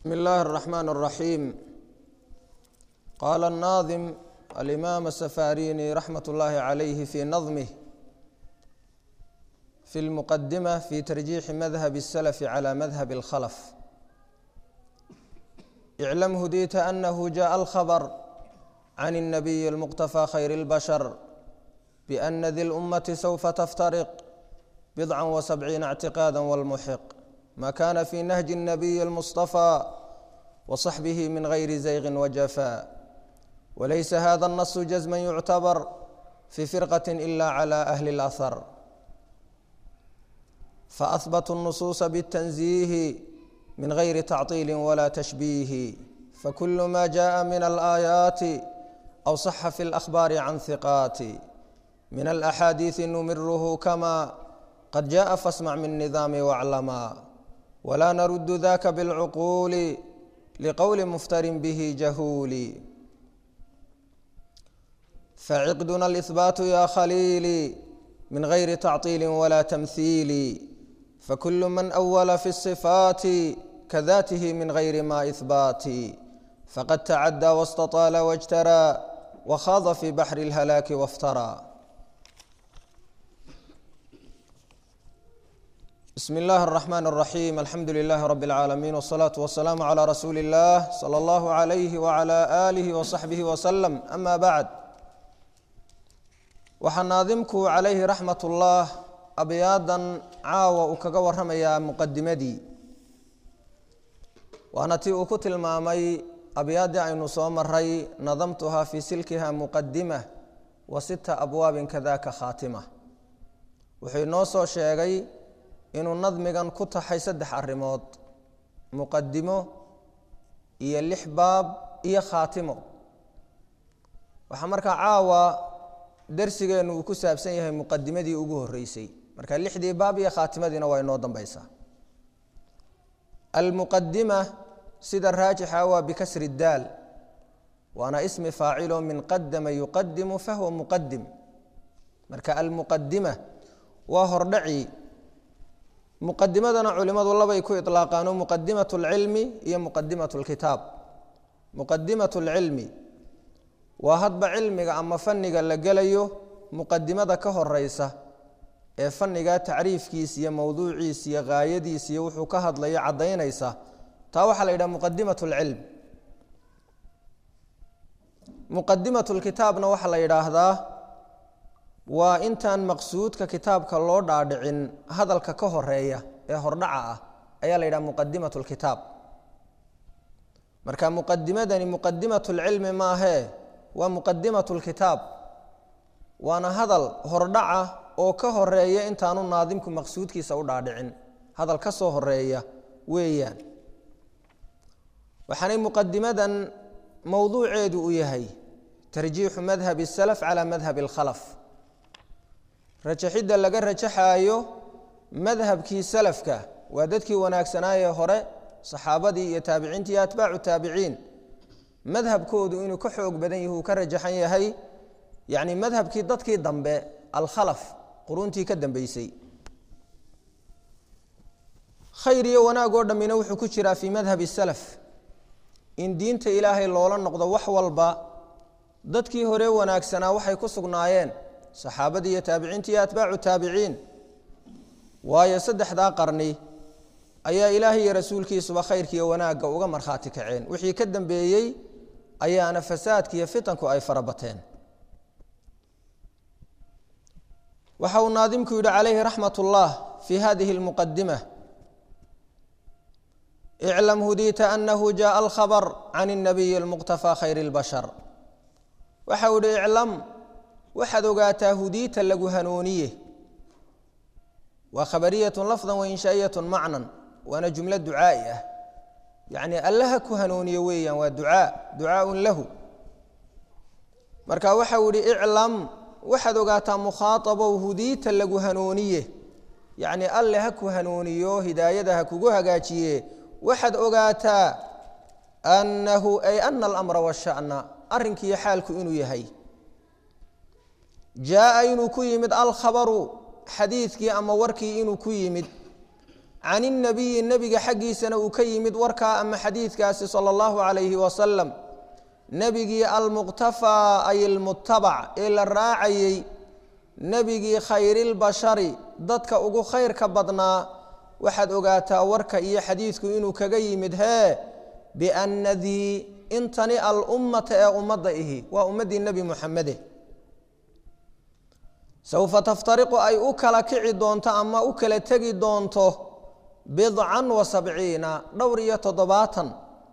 بسم الله الرحمن الرحيم قال الناظم الإمام السفاريني رحمة الله عليه في نظمه في المقدمة في ترجيح مذهب السلف على مذهب الخلف اعلم هديت أنه جاء الخبر عن النبي المقتفى خير البشر بأن ذي الأمة سوف تفترق بضعا وسبعين اعتقادا والمحق ما كان في نهج النبي المصطفى وصحبه من غير زيغ وجفاء وليس هذا النص جزما يعتبر في فرقة إلا على أهل الأثر فأثبتوا النصوص بالتنزيه من غير تعطيل ولا تشبيه فكل ما جاء من الآيات أو صح في الأخبار عن ثقات من الأحاديث نمره كما قد جاء فاسمع من نظام واعلما ولا نرد ذاك بالعقول لقول مفتر به جهول فعقدنا الإثبات يا خليلي من غير تعطيل ولا تمثيل فكل من أول في الصفات كذاته من غير ما إثبات فقد تعدى واستطال واجترى وخاض في بحر الهلاك وافترى بسم الله الرحمن الرحيم الحمد لله رب العالمين والصلاة والسلام على رسول الله صلى الله عليه وعلى آله وصحبه وسلم أما بعد waxaa naadimku calayhi raxmat ullah abyaadan caawa uu kaga waramayaa muqadimadii waana tii uu ku tilmaamay abyaaddii aynu soo maray nadamtuhaa fii silkiha muqadima wa sita abwaabin kadaka khaatima wuxuu inoo soo sheegay inuu nadmigan ku taxay saddex arrimood muqadimo iyo lix baab iyo khaatimo waxaa markaa caawa darsigeennu uu ku saabsan yahay muqadimadii ugu horeysay marka lixdii baab iyo khaatimadiina waa inoo dambeysaa almuqadima sida raajixa waa bikasri daal waana ismi faacilo min qadama yuqadimu fahuwa muqadim marka almuqadima waa hordhaci muqadimadana culimadu labay ku ilaaqaano muqadimat lcilmi iyo muqadimat lkitaab muqadimat lcilmi waa hadba cilmiga ama faniga la gelayo muqadimada ka horeysa ee faniga tacriifkiisa iyo mowduuciisa iyo haayadiisa iyo wuxuu ka hadlayo cadaynaysa taa waxaa la yidhaha muqadimat lcilm muqadimat lkitaabna waxaa la yidhaahdaa waa intaan maqsuudka kitaabka loo dhaadhicin hadalka ka horeeya ee hordhaca ah ayaa la yidhaha muqadimat lkitaab marka muqadimadani muqadimat lcilmi maahee waa muqadimat lkitaab waana hadal hordhaca oo ka horeeya intaanu naadimku maqsuudkiisa u dhaadhicin hadal ka soo horeeya weeyaan waxaanay muqadimadan mowduuceedu u yahay tarjiixu madhabi salaf calaa madhabi alkhalaf rajaxidda laga rajaxaayo madhabkii salafka waa dadkii wanaagsanaayee hore saxaabadii iyo taabiciintii iyo atbaacu taabiciin madhabkoodu inuu ka xoog badan yahi uu ka rajaxan yahay yani madhabkii dadkii dambe alkhalaf quruntii ka dambeysay khayr iyo wanaag oo dhammina wuxuu ku jiraa fii madhabi salaf in diinta ilaahay loola noqdo wax walba dadkii hore wanaagsanaa waxay ku sugnaayeen saxaabadii iyo taabiciintii iyo atbaacu taabiciin waayo saddexdaa qarni ayaa ilaahay iyo rasuulkiisuba khayrkiiyo wanaagga uga markhaati kaceen wixii ka dambeeyey ayaana fasaadki iyo fitanku ay fara bateen waxa uu naadimku yidhi calayhi raxmat ullah fii hadihi lmuqadima iclam hudiita anahu jaءa alkhabr can الnabiyi اlmuqtafى khayr اlbashar waxa uu yihi iclam waxaad ogaataa hudiita lagu hanuuniye waa khabariyat lafda wainshaaiyat macnan waana jumlo ducaai ah yacni allaha ku hanuuniye weeyaan waa ducaa ducaaun lahu marka waxau yihi iclam waxaad ogaataa mukhaaabow hudiita lagu hanuuniye yacni alle ha ku hanuuniyo hidaayada ha kugu hagaajiye waxaad ogaataa annahu ay ana alamra washana arrinkiiyo xaalku inuu yahay jaaa inuu ku yimid alkhabaru xadiidkii ama warkii inuu ku yimid can innabiyi nebiga xaggiisana uu ka yimid warkaa ama xadiidkaasi sala allahu calayhi wasalam nebigii almuqtafaa ay almutabac ee la raacayey nebigii khayrilbashari dadka ugu khayrka badnaa waxaad ogaataa warka iyo xadiidku inuu kaga yimid hee bianna dii intani alummata ee ummadda ihi waa ummaddii nebi muxamede sawfa taftariqu ay u kala kici doonto ama u kala tegi doonto bidcan wa sabciina dhowr iyo toddobaatan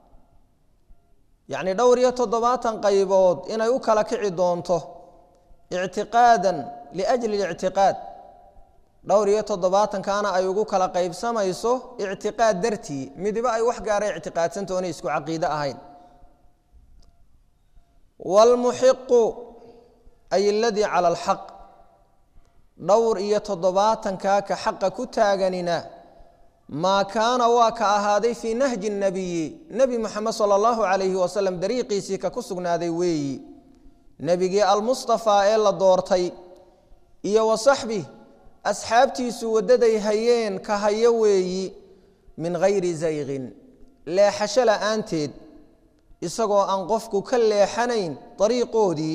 yacni dhowr iyo toddobaatan qaybood inay u kala kici doonto ictiqaadan liajli lictiqaad dhowr iyo toddobaatankaana ay ugu kala qaybsamayso ictiqaad dartii midiba ay wax gaara ictiqaadsanta oonay isku caqiide ahayn waalmuxiqu ay aladii cala alxaq dhowr iyo toddobaatankaa ka xaqa ku taaganina maa kaana waa ka ahaaday fii nahji nabiyi nebi moxamed sala allahu calayhi wasalam dariiqiisii ka ku sugnaaday weeyi nebigii almustafaa ee la doortay iyo wa saxbih asxaabtiisu waddaday hayeen ka hayo weeyi min hayri zayqin leexasho la'aanteed isagoo aan qofku ka leexanayn dariiqoodii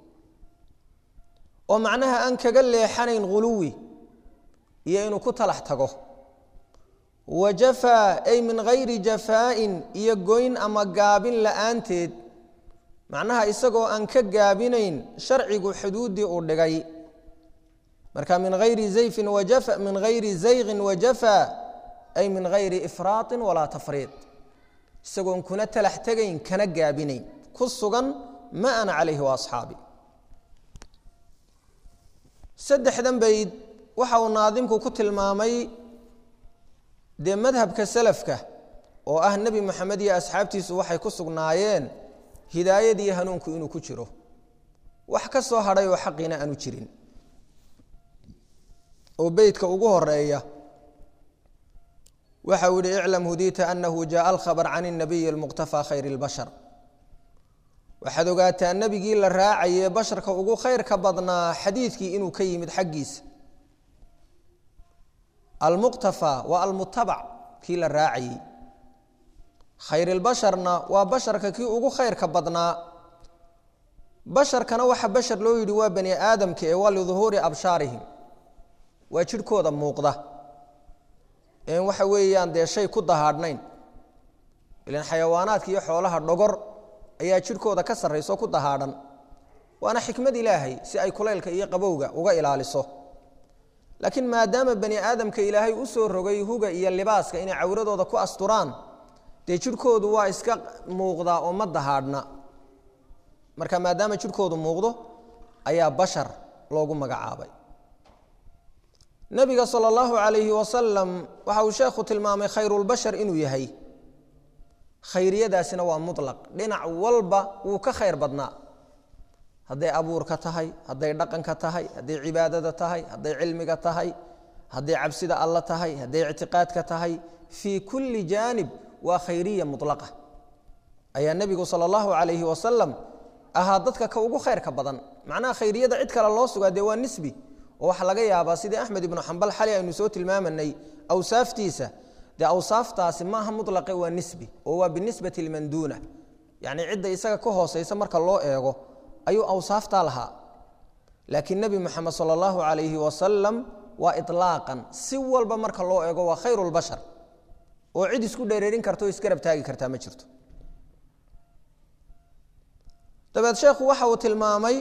oo macnaha aan kaga leexanayn ghuluwi iyo inuu ku talax tago wa jafaa ay min hayri jafaa'in iyo goyn ama gaabin la'aanteed macnaha isagoo aan ka gaabinayn sharcigu xuduuddii uu dhigay marka min hayri zayfin wajafa min hayri zayqin wajafaa ay min hayri ifraaطin walaa tafriid isagoon kuna talax tegayn kana gaabinayn ku sugan ma ana calayhi wa asxaabi saddexdan bayd waxa uu naadimku ku tilmaamay dee madhabka salafka oo ah nebi moxamed iyo asxaabtiisu waxay ku sugnaayeen hidaayadii hanuunku inuu ku jiro wax ka soo hadhay oo xaqiina aanu jirin oo beytka ugu horeeya waxa uu yihi iclam hudiita anahu jaءa alkhabr can الnabiyi اlmuqtafى khayr اlbashar waxaad ogaataa nebigii la raacaye basharka ugu khayrka badnaa xadiidkii inuu ka yimid xaggiisa almuqtafى waa almutabac kii la raacayey khayr اlbasharna waa basharka kii ugu khayrka badnaa basharkana waxa bashar loo yidhi waa bani aadamka ee waa liduhuuri abshaarihim waa jidhkooda muuqda en waxa weeyaan dee shay ku dahaadhnayn ilan xayawaanaadka iyo xoolaha dhogor ayaa jidhkooda ka sarrayso ku dahaadhan waana xikmad ilaahay si ay kulaylka iyo qabowga uga ilaaliso laakiin maadaama bani aadamka ilaahay u soo rogay huga iyo libaaska inay cawradooda ku asturaan dee jidhkoodu waa iska muuqdaa oo ma dahaadhna marka maadaama jidhkoodu muuqdo ayaa bashar loogu magacaabay nabiga sala allahu calayhi wasalam waxa uu sheekhu tilmaamay khayrulbashar inuu yahay khayriyadaasina waa mutlaq dhinac walba wuu ka khayr badnaa hadday abuurka tahay hadday dhaqanka tahay hadday cibaadada tahay hadday cilmiga tahay hadday cabsida alla tahay hadday ictiqaadka tahay fii kulli jaanib waa khayriya mulaqa ayaa nebigu sala allahu calayhi wasalam ahaa dadka ka ugu khayrka badan macnaha khayriyada cid kale loo sugaa dee waa nisbi oo waxaa laga yaabaa sidii axmed ibnu xambal xali aynu soo tilmaamanay awsaaftiisa dee awsaaftaasi maaha mulaqe waa nisbi oo waa binisbati liman duuna yacni cidda isaga ka hooseysa marka loo eego ayuu awsaaftaa lahaa laakiin nebi moxamed sala allahu calayhi wasalam waa ilaaqan si walba marka loo eego waa khayru lbashar oo cid isku dhereerin karta oo isgarab taagi kartaa ma jirto dabeed sheekhu waxa uu tilmaamay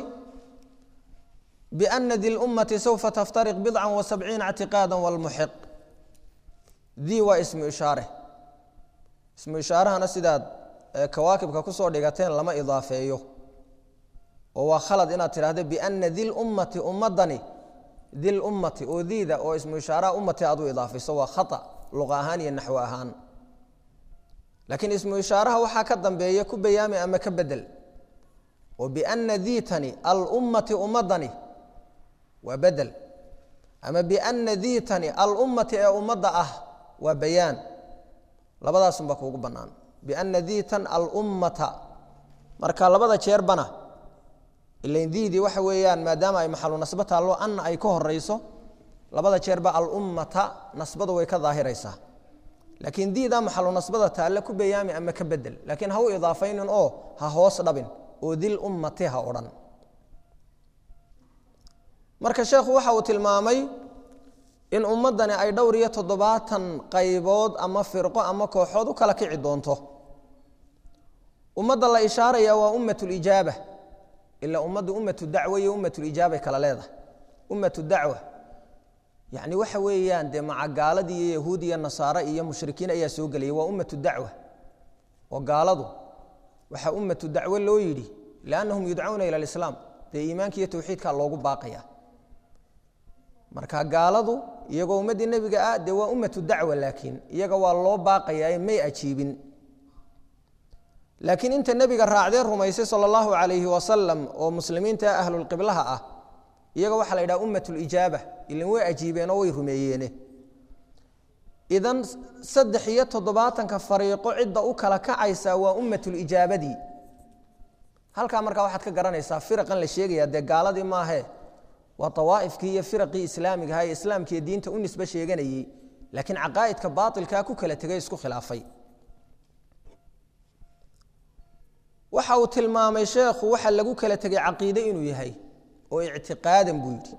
بأن dي الأمة سوف تفترق بضعا وسبعين اعتقادا والمحق dي waa اسم إشhaaرة اسم إشhaarahana sidaad kawaakibka kusoo dhigateen lama iضaafeeyo oo waa khalad inaad tidhahdo بأna di الأمati ummadani di الأمati oo diida oo ismu ishaaraha ummati aad u idaafayso waa khaطأ luqa ahaan iyo naxو ahaan laakiin ismu ishaaraha waxaa ka dambeeya ku bayaami ama ka bedel oo بأna diitani alأmmati ummadani waa bedel ama biana diitani alummati ee ummadda ah waa bayaan labadaasunbaa kuugu bannaan biana diitan alummata marka labada jeerbana ilain diidii waxa weeyaan maadaama ay maxalu nasbo taallo anna ay ka horayso labada jeerba alummata nasbadu way ka daahiraysaa laakiin diidaa maxalu nasbada taalle ku bayaami ama ka bedel laakiin ha u idaafaynin oo ha hoos dhabin oo dil ummati ha odhan marka sheekhu waxa uu tilmaamay in ummaddani ay dhowr iyo toddobaatan qaybood ama firqo ama kooxood u kala kici doonto ummadda la ishaaraya waa ummatulijaaba ilaa ummadda ummatu dacwa iyo ummatulijaabay kala leedahay ummatu dacwa yacni waxa weeyaan dee maca gaaladii iyo yahuud iyo nasaare iyo mushrikiin ayaa soo gelaya waa ummatu dacwa oo gaaladu waxaa ummatu dacwo loo yidhi liannahum yudcauna ila alislaam dee iimaanka iyo tawxiidkaa loogu baaqaya marka gaaladu iyagoo ummaddii nebiga ah dee waa ummatu dacwa laakiin iyaga waa loo baaqayaa may ajiibin laakiin inta nebiga raacdee rumaysay sala allahu calayhi wasalam oo muslimiinta ahlulqiblaha ah iyaga waxaa la yidhaha ummat lijaaba ilan way ajiibeenoo way rumeeyeene idan saddex iyo toddobaatanka fariiqo cidda u kala kacaysa waa ummatulijaabadii halkaa markaa waxaad ka garanaysaa firaqan la sheegaya dee gaaladii maahe waa awaa'ifkii iyo firaqii islaamigaha ee islaamkiiyo diinta u nisbe sheeganayey laakiin caqaa'idka baailkaa ku kala tegay isku khilaafay waxa uu tilmaamay sheekhu waxa lagu kala tegay caqiide inuu yahay oo ictiqaadan buu yidhi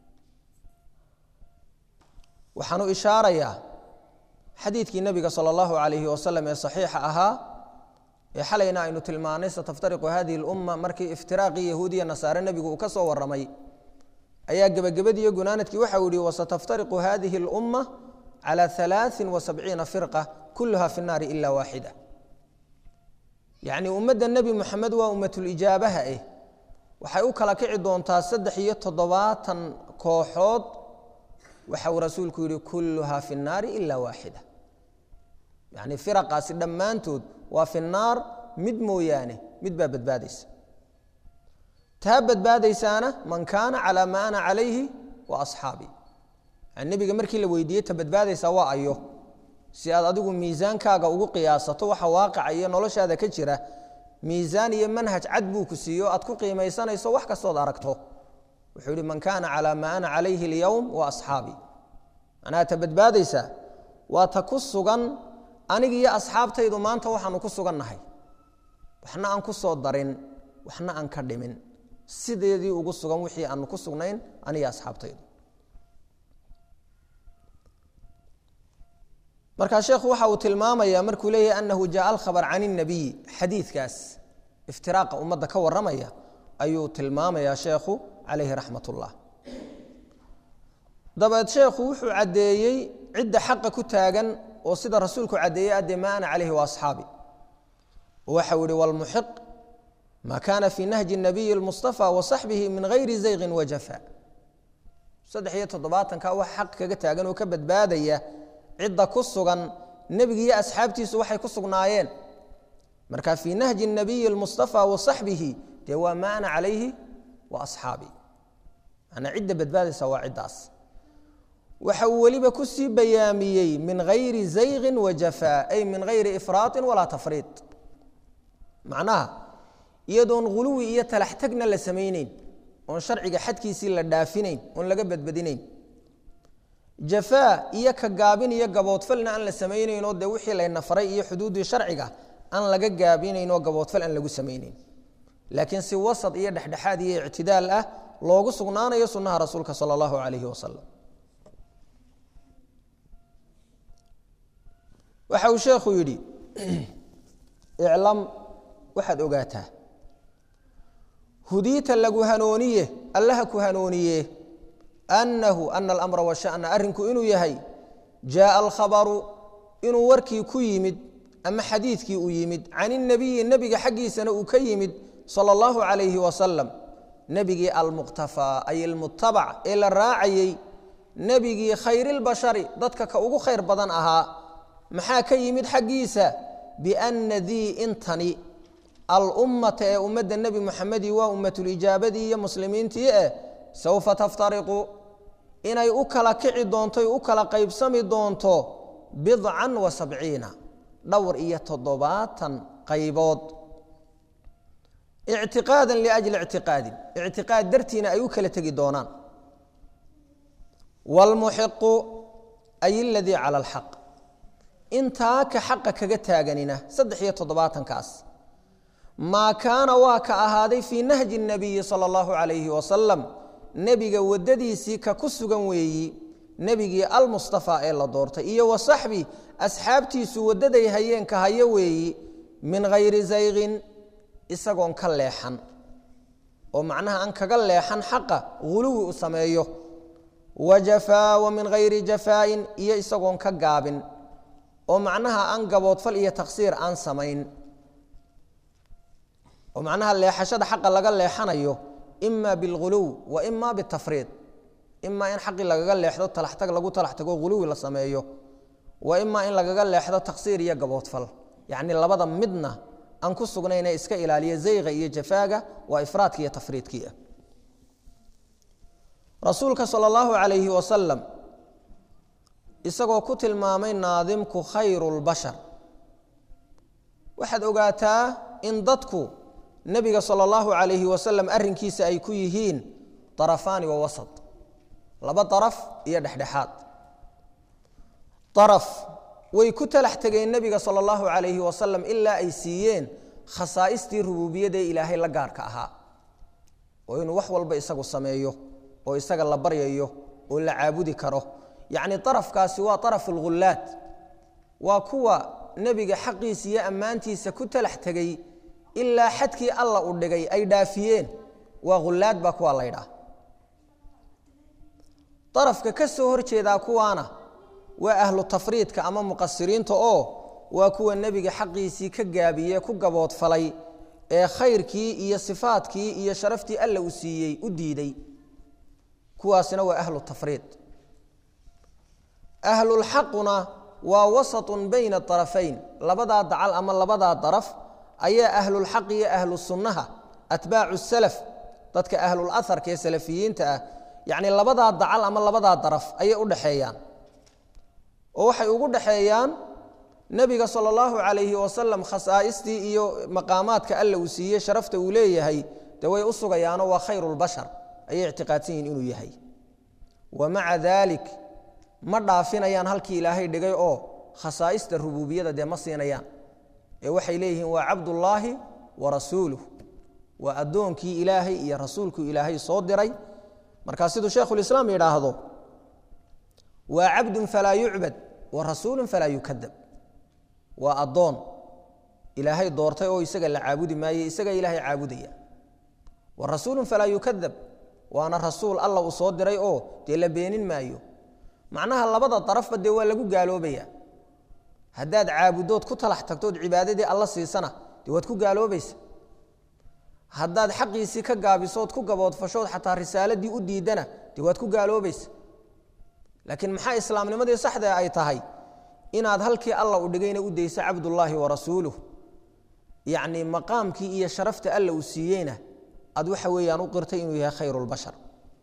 waxaanu ishaarayaa xadiidkii nebiga sala allahu calayhi wasalam ee saxiixa ahaa ee xalayna aynu tilmaanay sataftariqu hadihi lumma markii iftiraaqii yahuudiya nasaare nebigu uu ka soo warramay ayaa gebagabadiiyo gunaanadkii waxau yihi wasataftariqu hadihi اlumma calى alaaثin wasabciina firqa kuluha fi الnaari ila waaxida yacni ummadda nebi moxamed waa ummatulijaabaha eh waxay u kala kici doontaa saddex iyo toddobaatan kooxood waxa uu rasuulku yihi kuluha fi الnaari ila waaxida yani firaqaasi dhammaantood waa fi الnaar mid mooyaane mid baa badbaadaysa taa badbaadaysaana man kaana calaa maa ana calayhi wa asxaabii yani nebiga markii la weydiiyey ta badbaadaysaa waa ayo si aad adigu miisaankaaga ugu qiyaasato waxa waaqica iyo noloshaada ka jira miisaan iyo manhaj cad buu ku siiyo aad ku qiimaysanayso wax kastood aragto wuxuu yihi man kaana calaa maa ana calayhi اlyowm wa asxaabii macnaha ta badbaadaysaa waa ta ku sugan aniga iyo asxaabtaydu maanta waxaanu ku sugannahay waxna aan ku soo darin waxna aan ka dhimin sideedii ugu sugan wixii aanu ku sugnayn aniga asxaabtaydu markaa sheekhu waxa uu tilmaamaya markuu leeyahay anahu jaءa alkhabr can الnabiy xadiidkaas iftiraaqa ummadda ka waramaya ayuu tilmaamaya sheekhu calayhi raxmat اllah dabeed sheekhu wuxuu caddeeyey cidda xaqa ku taagan oo sida rasuulku caddeeyey adde ma ana calayhi waasxaabi waxau yihi wlmuxiq ma kana fi nahji الnabiyi اlmustaفى wasaxbihi min gayri zayqin wajafa saddex iyo toddobaatanka wax xaq kaga taagan oo ka badbaadaya cidda ku sugan nebiga iyo asxaabtiisu waxay ku sugnaayeen marka fii nahji الnabiyi اlmustaفى wasaxbihi dee waa ma ana calayhi wa asxaabi manaa cidda badbaadaysa waa ciddaas waxa uu weliba kusii bayaamiyey min gayri zayqin wajafa ay min gayri ifraaطi walaa tafriid macnaha iyadoon huluwi iyo talax tagna la samayneyn oon sharciga xadkiisii la dhaafinayn oon laga badbadinayn jafaa iyo ka gaabin iyo gaboodfalna aan la samaynaynoo dee wixii layna faray iyo xuduuddii sharciga aan laga gaabinaynoo gaboodfal aan lagu samayneyn laakiin si wasad iyo dhexdhexaad iyo ictidaal ah loogu sugnaanayo sunnaha rasuulka sala allahu calayhi wasalam waxa uu sheekhu yidhi iclam waxaad ogaataa hudiita lagu hanooniye allaha ku hanooniye annahu ana alamra washana arrinku inuu yahay jaaa alkhabaru inuu warkii ku yimid ama xadiidkii u yimid can inabiyi nebiga xaggiisana uu ka yimid sala allahu calayhi wasalam nebigii almuqtafaa ay almutabac ee la raacayey nebigii khayrilbashari dadka ka ugu khayr badan ahaa maxaa ka yimid xaggiisa bianna dii intani alummata ee ummadda nebi muxamedi waa ummatulijaabadii iyo muslimiintii eh sawfa taftariqu inay u kala kici doonto u kala qaybsami doonto bidcan wa sabciina dhowr iyo toddobaatan qaybood ictiqaadan liajli ictiqaadin ictiqaad dartiina ay u kala tegi doonaan wاlmuxiqu ay اladii calى اlxaq intaa ka xaqa kaga taaganina saddex iyo toddobaatankaas maa kaana waa ka ahaaday fii nahji nabiyi sala allahu calayhi wasalam nebiga waddadiisii ka ku sugan weeyi nebigii almustafaa ee la doortay iyo wa saxbi asxaabtiisu waddaday hayeenka hayo weeyi min hayri zayqin isagoon ka leexan oo macnaha aan kaga leexan xaqa huluwi u sameeyo wa jafaa wa min hayri jafaa'in iyo isagoon ka gaabin oo macnaha aan gaboodfal iyo taksiir aan samayn oo macnaha leexashada xaqa laga leexanayo ima bilghuluw wa ima bitafriid imaa in xaqii lagaga leexdo talaxtag lagu talax tago huluwi la sameeyo wa imaa in lagaga leexdo taksiir iyo gaboodfal yacni labada midna aan ku sugnayne iska ilaaliya zayga iyo jafaaga waa ifraadki iyo tafriidkii ah rasuulka sala allahu calayhi wasalam isagoo ku tilmaamay naadimku khayru lbashar waxaad ogaataa in dadku nebiga sala allahu calayhi wasalam arrinkiisa ay ku yihiin darafaani wa wasat laba daraf iyo dhexdhexaad daraf way ku talax tegeen nebiga sala allahu calayhi wasalam ilaa ay siiyeen khasaa'istii rubuubiyadee ilaahay la gaarka ahaa oo inuu wax walba isagu sameeyo oo isaga la baryayo oo la caabudi karo yacni darafkaasi waa darafu lghullaad waa kuwa nebiga xaqiisa iyo ammaantiisa ku talax tegey ilaa xadkii alla u dhigay ay dhaafiyeen waa ghullaad baa kuwa laydhaah darafka ka soo hor jeedaa kuwaana waa ahlu tafriidka ama muqasiriinta oo waa kuwa nebiga xaqiisii ka gaabiye ku gaboodfalay ee khayrkii iyo sifaadkii iyo sharaftii alla uu siiyey u diiday kuwaasina waa ahlu tafriid ahlulxaquna waa wasatun bayna darafayn labadaa dacal ama labadaa daraf ayaa ahlulxaq iyo ahlu sunnaha atbaacu salaf dadka ahlul aharka ee salafiyiinta ah yacni labadaa dacal ama labadaa daraf ayay u dhexeeyaan oo waxay ugu dhexeeyaan nebiga sala allahu calayhi wasalam khasaa'istii iyo maqaamaadka alla uu siiyey sharafta uu leeyahay dee way u sugayaanoo waa khayrulbashar ayay ictiqaadsan yihin inuu yahay wa maca daalik ma dhaafinayaan halkii ilaahay dhigay oo khasaa'ista rubuubiyada dee ma siinayaan ee waxay leeyihiin waa cabdullaahi wa rasuuluh waa addoonkii ilaahay iyo rasuulkuu ilaahay soo diray markaa siduu sheekhulislaam yidhaahdo waa cabdun falaa yucbad wa rasuulun falaa yukadab waa addoon ilaahay doortay oo isaga la caabudi maaye isaga ilaahay caabudaya wa rasuulun falaa yukadab waana rasuul alla uu soo diray oo dee la beenin maayo macnaha labada darafba dee waa lagu gaaloobaya haddaad caabudood ku talax tagtood cibaadadii alla siisana dee waad ku gaaloobaysa haddaad xaqiisii ka gaabisood ku gaboodfashood xataa risaaladii u diidana dee waad ku gaaloobaysa laakiin maxaa islaamnimadii saxda ay tahay inaad halkii alla u dhigayna u dayso cabdullaahi wa rasuuluh yacni maqaamkii iyo sharafta alla uu siiyeyna aad waxa weeyaan u qirtay inuu yahay khayrulbashar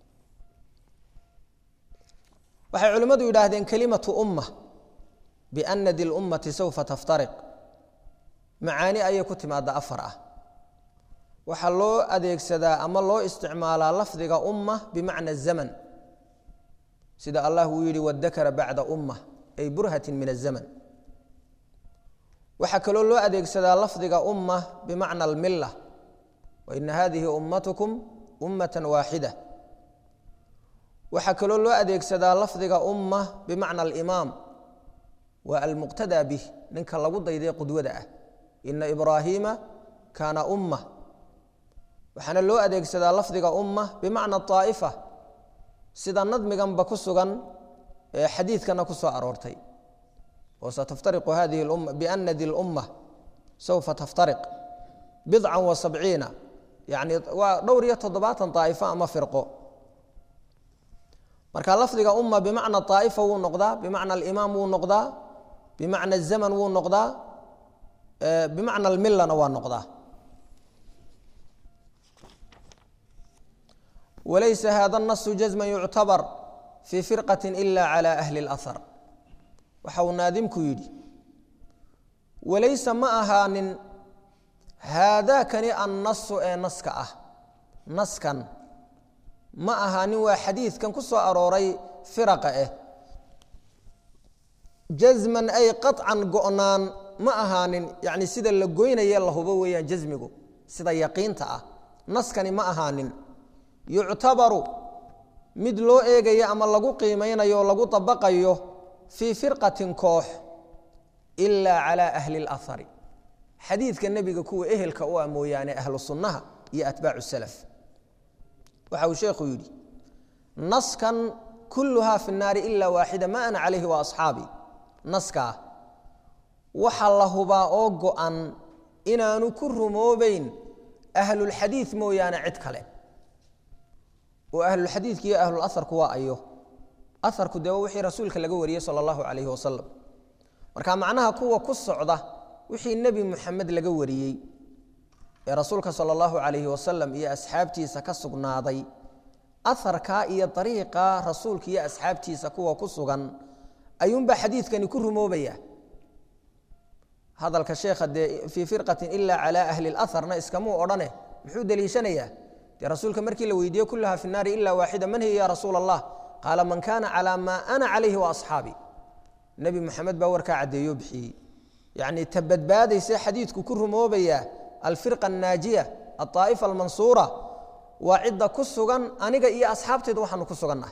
waxay culimmadu yidhaahdeen kelimatu umma biana di lummati sawfa taftariq macaani ayay ku timaada afar ah waxaa loo adeegsadaa ama loo isticmaalaa lafdiga umma bimacna zaman sida allah uu yidhi wadakara bacda umma ay burhatin min azaman waxaa kaloo loo adeegsadaa lafdiga umma bimacna almilla waina hadihi ummatukum ummata waaxida waxaa kaloo loo adeegsadaa lafdiga umma bimacna alimaam waa almuqtadaa bih ninka lagu dayday qudwada ah ina ibraahiima kaana umma waxaana loo adeegsadaa lafdiga umma bimacna aa'ifa sida nadmiganba ku sugan ee xadiidkana ku soo aroortay oo sataftariqu hadihi lumma biana di lumma sawfa taftariq bidcan wa sabciina yani waa dhowr iyo toddobaatan daa'ifo ama firqo marka lafdiga umma bimacna aa'ifa wuu noqdaa bimacna alimaam wuu noqdaa bimacna azaman wuu noqdaa bimacna almillana waa noqdaa walaysa hada nasu jazma yuctabar fii firqati ila cala ahli اlahar waxa uu naadimku yidhi walaysa ma ahaanin haadaakani annasu ee naska ah naskan ma ahaanin waa xadiidkan ku soo arooray firaqa eh jasman ay qaطcan go'naan ma ahaanin yani sida la goynaye la hubo weeyaan jasmigu sida yaqiinta ah naskani ma ahaanin yuctabaru mid loo eegayo ama lagu qiimaynayo o lagu dabaqayo fii firqatin koox ilaa calaa ahli اlahari xadiidka nebiga kuwa ehelka u ah mooyaane ahlu sunnaha iyo atbaacu salaf waxa uu sheekhu yidhi naskan kulluhaa fi الnaari ila waaxida ma ana calayhi wa asxaabi naskaa waxa la hubaa oo go-an inaanu ku rumoobeyn ahlulxadiid mooyaane cid kale oo ahlulxadiidka iyo ahlulaharku waa ayo aharku dee wixii rasuulka laga wariyey sala allahu calayhi wasalam marka macnaha kuwa ku socda wixii nebi muxamed laga wariyey ee rasuulka sala allahu calayhi wasalam iyo asxaabtiisa ka sugnaaday aharkaa iyo dariiqa rasuulka iyo asxaabtiisa kuwa ku sugan ayuunbaa xadiidkani ku rumoobaya hadalka sheekha dee fii firqatin ila calaa ahli اlaharna iskamuu odhane muxuu deliishanayaa dee rasuulka markii la weydiiye kulaha fi naari ila waaxida man hiya ya rasuul allah qaala man kana calaa maa ana calayhi waasxaabi nebi moxamed baa warkaa caddeeyo bixiyey yacni ta badbaadayse xadiidku ku rumoobaya alfirqa annaajiya alطaa'ifa almansuura waa cidda ku sugan aniga iyo asxaabteeda waxaanu ku sugannahay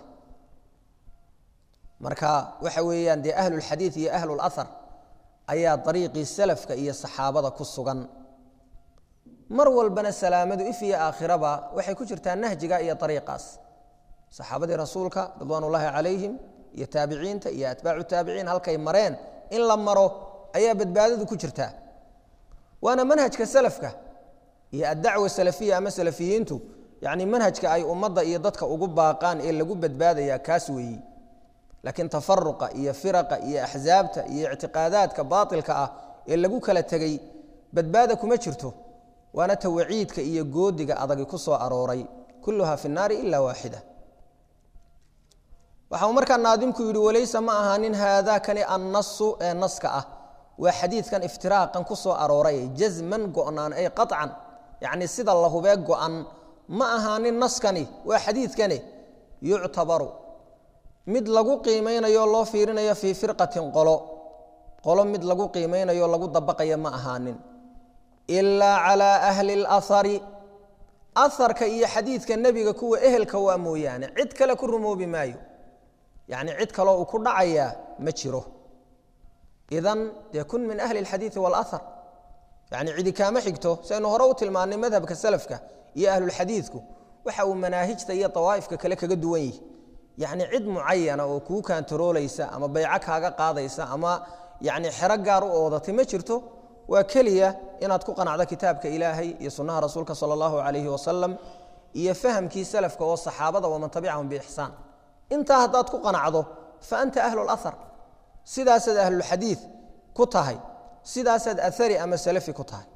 marka waxa weeyaan dee ahlulxadiid iyo ahlulahar ayaa dariiqii salafka iyo saxaabada ku sugan mar walbana salaamadu if iyo aakhiraba waxay ku jirtaa nahjiga iyo ariiqaas saxaabadii rasuulka ridwaan ullaahi calayhim iyo taabiciinta iyo atbaacu taabiciin halkay mareen in la maro ayaa badbaadadu ku jirtaa waana manhajka salafka iyo addacwa salafiya ama salafiyiintu yani manhajka ay ummadda iyo dadka ugu baaqaan ee lagu badbaadaya kaas weeyi laakiin tafaruqa iyo firaqa iyo axsaabta iyo ictiqaadaadka baatilka ah ee lagu kala tegey badbaada kuma jirto waana tawaciidka iyo goodiga adagi ku soo arooray kulluha fi naari ila waaxida waxa uu markaa naadimku yidhi walaysa ma ahaanin haadaakani annasu ee naska ah waa xadiidkan iftiraaqan ku soo arooray jasman go'naan ay qaطcan yacni sida la hubee go'an ma ahaanin naskani waa xadiidkani yuctabaru mid lagu qiimaynayo loo fiirinayo fii firqatin qolo qolo mid lagu qiimaynayo lagu dabaqaya ma ahaanin ilaa calaa ahli اlahari aharka iyo xadiidka nebiga kuwa ehelka waa mooyaane cid kale ku rumoobi maayo yacni cid kaloo uu ku dhacayaa ma jiro idan dee kun min ahli اlxadiidi wاlahar yacni cidi kaama xigto saynu hore u tilmaannay madhabka salafka iyo ahlulxadiidku waxa uu manaahijta iyo dawaa'ifka kale kaga duwan yihi yacni cid mucayana oo kuu kaantaroolaysa ama bayco kaaga qaadaysa ama yacni xero gaar u oodatay ma jirto waa keliya inaad ku qanacdo kitaabka ilaahay iyo sunnaha rasuulka sala allahu calayhi wasalam iyo fahamkii salafka oo saxaabada waman tabicahum biixsaan intaa haddaad ku qanacdo fa anta ahlu lahar sidaasaad ahlulxadiid ku tahay sidaasaad ahari ama salafi ku tahay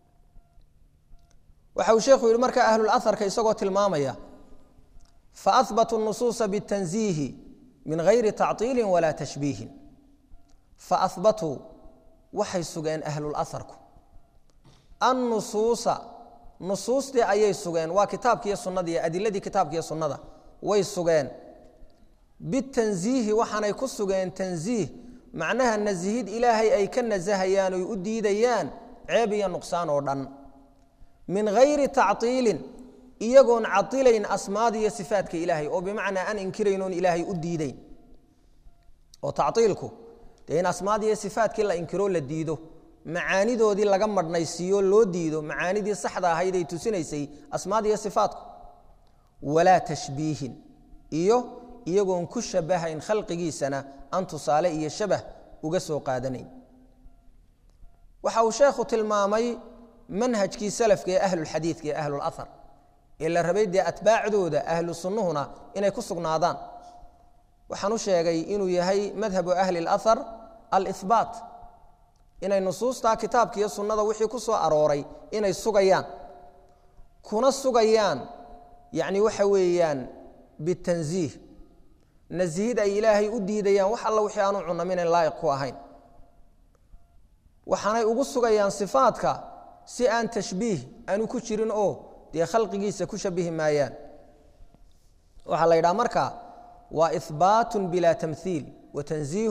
waxa uu sheekhu yidhi marka ahlulaharka isagoo tilmaamaya faahbatuu nusuusa bitanziihi min gayri tacطiili walaa tashbiihin faahbatuu waxay sugeen ahlulaharku annusuusa nusuustii ayay sugeen waa kitaabkiiyo sunnada iyo adiladii kitaabkiiyo sunnada way sugeen bitanziihi waxaanay ku sugeen tanziih macnaha nasihid ilaahay ay ka nasahayaan oy u diidayaan ceeb iyo nuqsaan oo dhan min gayri tacطiilin iyagoon cailayn asmaada iyo sifaadka ilaahay oo bimacnaa aan inkiraynoon ilaahay u diideyn oo tacطiilku dee in asmaada iyo sifaadkii la inkiroo la diido macaanidoodii laga madhnaysiiyo loo diido macaanidii saxda ahayd ay tusinaysay asmaada iyo sifaatku walaa tashbiihin iyo iyagoon ku shabahayn khalqigiisana aan tusaale iyo shabah uga soo qaadanayn waxa uu sheekhu tilmaamay manhajkii salafka ee ahlulxadiidka ee ahlulahar ee la rabay dee atbaacdooda ahlu sunnuhuna inay ku sugnaadaan waxaan u sheegay inuu yahay madhabu ahli اlahar alihbaat inay nusuustaa kitaabka iyo sunnada wixii ku soo arooray inay sugayaan kuna sugayaan yacni waxa weeyaan bitanziih nasihid ay ilaahay u diidayaan wax alla wixii aanu cunaminayn laa'iq ku ahayn waxaanay ugu sugayaan sifaadka si aan tashbiih aanu ku jirin oo dee khalqigiisa ku shabihi maayaan waxaa la yidhaha marka waa ihbaatun bila tamhiil wa tanziihun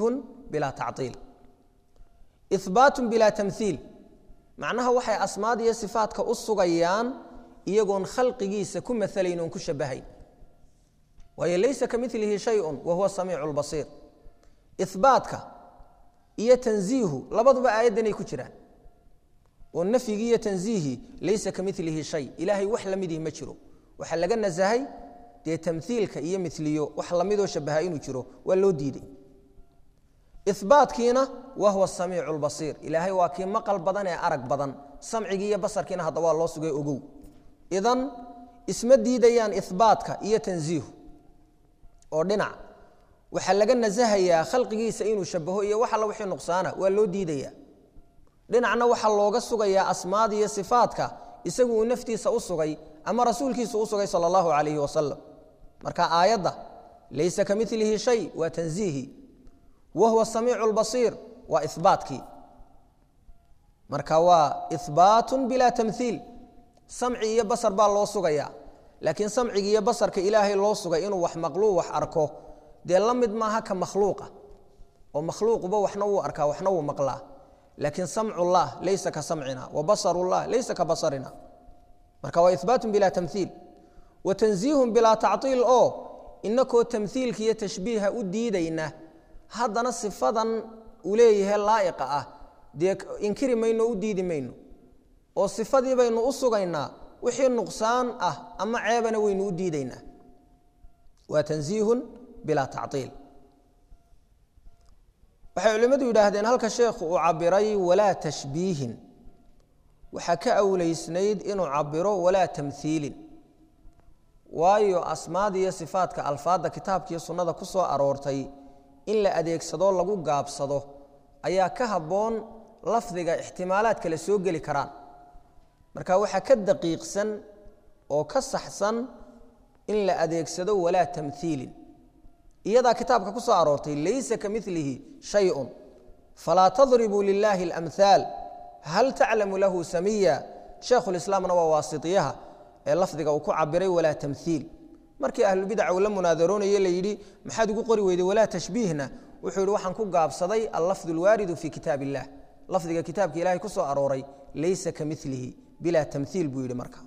bilaa tactiil ihbaatun bilaa tamhiil macnaha waxay asmaad iyo sifaadka u sugayaan iyagoon khalqigiisa ku maalayn oon ku shabahayn waayo laysa ka milihi shayun wa huwa samiicu lbasiir ihbaatka iyo tanziihu labaduba aayaddanay ku jiraan oo nafyigii iyo tanziihii laysa ka milihi shay ilaahay wax lamidihi ma jiro waxaa laga nasahay dee tamhiilka iyo miliyo wax lamidoo shabaha inuu jiro waa loo diiday ibaatkiina wa huwa samiicu lbasiir ilaahay waa kii maqal badan ee arag badan samcigii iyo basarkiina hadda waa loo sugay ogow idan isma diidayaan ihbaatka iyo tanziihu oo dhinac waxaa laga nasahayaa khalqigiisa inuu shabaho iyo wax alla wixii nuqsaana waa loo diidaya dhinacna waxaa looga sugayaa asmaad iyo sifaadka isagu uu naftiisa u sugay ama rasuulkiisu u sugay sala allahu calayhi wasalam marka aayadda laysa ka milihi shay waa tanziihi wa huwa samiicu lbasiir waa ihbaatkii marka waa ihbaatun bilaa tamhiil samci iyo basar baa loo sugayaa laakiin samcigi iyo basarka ilaahay loo sugay inuu wax maqluu wax arko dee la mid maaha ka makhluuqa oo makhluuquba waxna wuu arkaa waxna wuu maqlaa laakiin samcullah laysa ka samcina wa basarullah laysa ka basarina marka waa ihbaatun bilaa tamhiil wa tanziihun bilaa tactiil oo inakoo tamhiilka iyo tashbiiha u diidayna haddana sifadan uu leeyahay laa'iqa ah dee inkiri mayno o u diidi mayno oo sifadii baynu u sugaynaa wixii nuqsaan ah ama ceebana waynu u diidaynaa waa tanziihun bilaa tactiil waxay culimmadu yidhaahdeen halka sheekhu uu cabiray walaa tashbiihin waxaa ka awleysnayd inuu cabiro walaa tamhiilin waayo asmaada iyo sifaadka alfaadda kitaabkiiyo sunnada ku soo aroortay in la adeegsado lagu gaabsado ayaa ka habboon lafdiga ixtimaalaad kale soo geli karaan marka waxaa ka daqiiqsan oo ka saxsan in la adeegsado walaa tamhiilin iyadaa kitaabka ku soo aroortay laysa ka milihi shayun falaa tadribuu lilaahi اlamhaal hal taclamu lahu samiya sheekhulislaamna waa waasitiyaha ee lafdiga uu ku cabiray walaa tamhiil markii ahlubidaca uu la munaadaroonayey la yidhi maxaad ugu qori weyday walaa tashbiihna wuxuu yidhi waxaan ku gaabsaday allafdu alwaaridu fii kitaab illah lafdiga kitaabka ilahay ku soo arooray laysa ka milihi bilaa tamhiil buu yidhi marka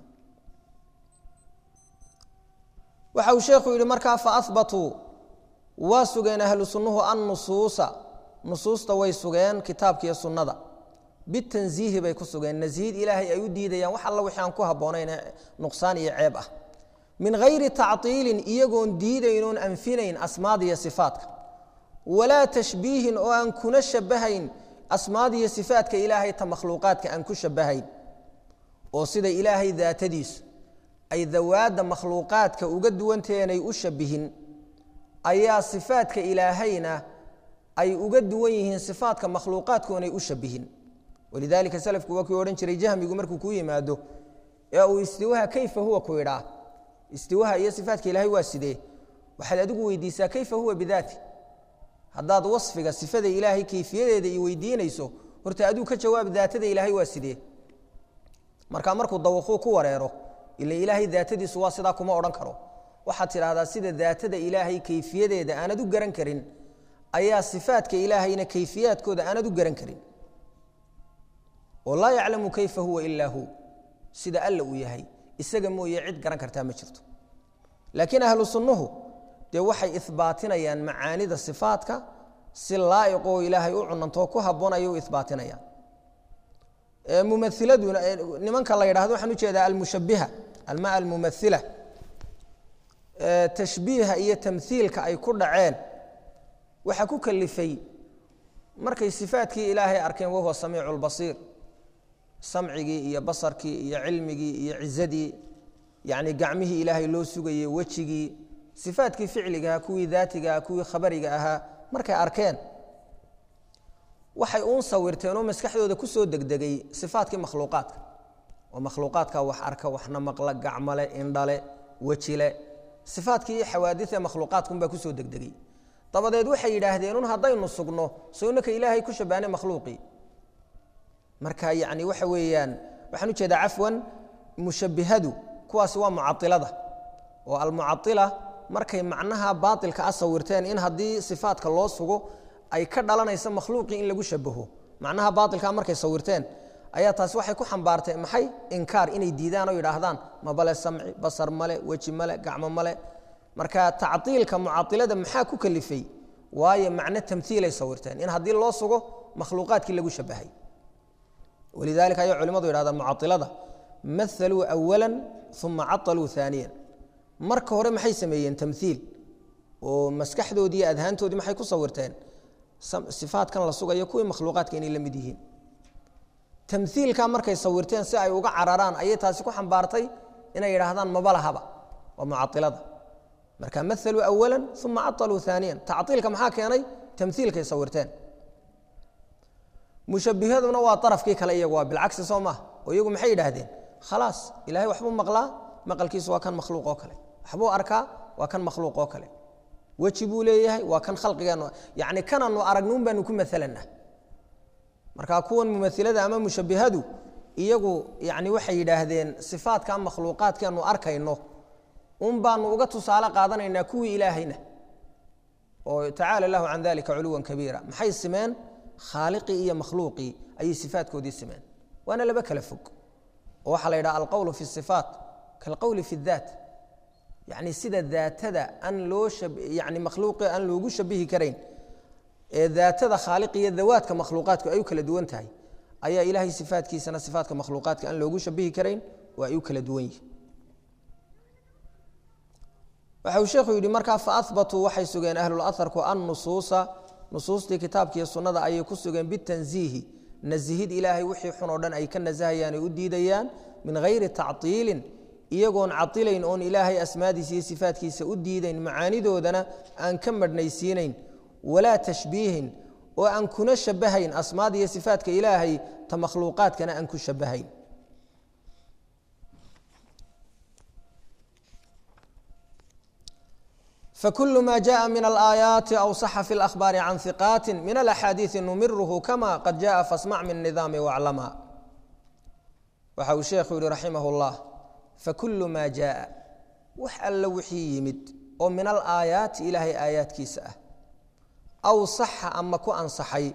waxa uu sheekhu yidhi markaa faahbatuu waa sugeen ahlu sunnuhu annusuusa nusuusta way sugeen kitaabkiiyo sunnada bitanziihi bay ku sugeen nasiihid ilaahay ay u diidayaan wax alla wixii aan ku habboonayn ee nuqsaan iyo ceeb ah min hayri tactiilin iyagoon diidaynoon anfinayn asmaada iyo sifaadka walaa tashbiihin oo aan kuna shabahayn asmaada iyo sifaadka ilaahay ta makhluuqaadka aan ku shabahayn oo sida ilaahay daatadiisu ay dawaadda makhluuqaadka uga duwanteenay u shabihin ayaa sifaadka ilaahayna ay uga duwan yihiin sifaadka makhluuqaadkoonay u shabihin walidaalika salafku waa kii odhan jiray jahmigu markuu kuu yimaado ee uu istiwaha kayfa huwa ku idhaa istiwaha iyo sifaadka ilaahay waa sidee waxaad adigu weydiisaa kayfa huwa bidaati haddaad wasfiga sifada ilaahay kayfiyadeeda i weydiinayso horta aduu ka jawaab daatada ilaahay waa sidee marka markuu dawaquu ku wareero ila ilaahay daatadiisu waa sidaa kuma odhan karo waxaad tidhaahdaa sida daatada ilaahay kayfiyadeeda aanad u garan karin ayaa sifaadka ilaahayna kayfiyaadkooda aanad u garan karin oo laa yaclamu kayfa huwa ilaa hu sida alla uu yahay isaga mooye cid garan kartaa ma jirto laakiin ahlu sunnuhu dee waxay ihbaatinayaan macaanida sifaadka si laa'iqoo ilaahay u cunantoo ku habboon ayay u ihbaatinayaan mumailaduna nimanka la yidhahdo waxaan ujeedaa almushabiha alma almumaila tashbiiha iyo tamhiilka ay ku dhaceen waxaa ku kalifay markay sifaadkii ilaahay arkeen wahuwa samiicu lbasiir samcigii iyo basarkii iyo cilmigii iyo cizadii yani gacmihii ilaahay loo sugayey wejigii sifaadkii ficligaha kuwii daatigaha kuwii khabariga ahaa markay arkeen waxay uun sawirteen oo maskaxdooda kusoo degdegay sifaadkii makhluuqaadka oo makhluuqaadka wax arka waxna maqla gacmale indhale wejile sifaadkii iyo xawaadidee makhluuqaadkunbaa kusoo degdegay dabadeed waxay yidhaahdeen un haddaynu sugno sownaka ilaahay ku shabaane makhluuqii marka yani waxa weeyaan waxaan ujeedaa cafwan mushabihadu kuwaasi waa mucailada oo almucaila markay macnaha baailka a sawirteen in haddii sifaadka loo sugo ay ka dhalanaysa makhluuqii in lagu shabaho macnaha baailkaa markay sawirteen ayaa taasi waxay ku xambaartay maxay inkaar inay diidaan oo yidhaahdaan mabale samci basar male weji male gacmo male marka tacdiilka mucailada maxaa ku kalifay waayo macno tamhiilay sawirteen in haddii loo sugo makhluuqaadkii lagu shabahay walidalika ayaa culimadu yidhahdaan mucailada mahaluu awala uma cataluu aaniya marka hore maxay sameeyeen tamhiil oo maskaxdoodii iyo adhaantoodii maxay ku sawirteen sifaatkan la sugayo kuwii makhluuqaadka inay la mid yihiin tamhiilka markay sawirteen si ay uga cararaan ayay taasi ku xambaartay inay yidhaahdaan mabalahaba waa mucailada marka mahaluu awala uma cataluu aaniya tacdiilka maxaa keenay tamhiilkay sawirteen mushabihaduna waa arafkii kale iyagu waa bilcagsi soo maha oo iyagu maxay yidhaahdeen khalaas ilahay waxbuu maqlaa maqalkiisu waa kan makhluuq oo kale waxbuu arkaa waa kan makhluuq oo kale weji buu leeyahay waa kan khalqigeenu yani kananu aragnuun baanu ku maalanna marka kuwan mumailada ama mushabihadu iyagu yani waxay yidhaahdeen sifaadka makhluuqaadkaanu arkayno un baanu uga tusaale qaadanaynaa kuwii ilaahayna oo tacaala lahu can dalika culuwan kabiira maxay simeen khaaliqii iyo makhluuqii ayay sifaadkoodii simeen waana laba kala fog oo waxaa la yidhaha alqowlu fi sifaat kalqowli fi daat yani sida daatada aan loo yani makhluuqi aan loogu shabihi karayn ee daatada khaaliq iyo dawaadka makhluuqaadku ay u kala duwan tahay ayaa ilaahay sifaadkiisana sifaatka makhluuqaadka aan loogu shabihi karayn oo ay u kala duwan yihin waxa uu sheekhu yidhi markaa faahbatuu waxay sugeen ahlulaharku annusuusa nusuustii kitaabkiiyo sunnada ayay ku sugeen bitanziihi nasihid ilaahay wixii xun oo dhan ay ka nasahayaan ay u diidayaan min hayri tactiilin iyagoon cailayn oon ilaahay asmaadiisa iyo sifaatkiisa u diidayn macaanidoodana aan ka madhnaysiinayn walaa tashbiihin oo aan kuna shabahayn asmaada iyo sifaatka ilaahay ta makhluuqaadkana aan ku shabahayn fakul ma jaءa min alaayaati aw saxa fi اlahbaari can hiqaati min alaxaadiiثi numiruhu kama qad jaءa fasmac min nidaami waclama waxa uu sheekhu yihi raximah اllah fakulu maa jaaa wax alla wixii yimid oo min alaayaati ilaahay aayaadkiisa ah aw saxa ama ku ansaxay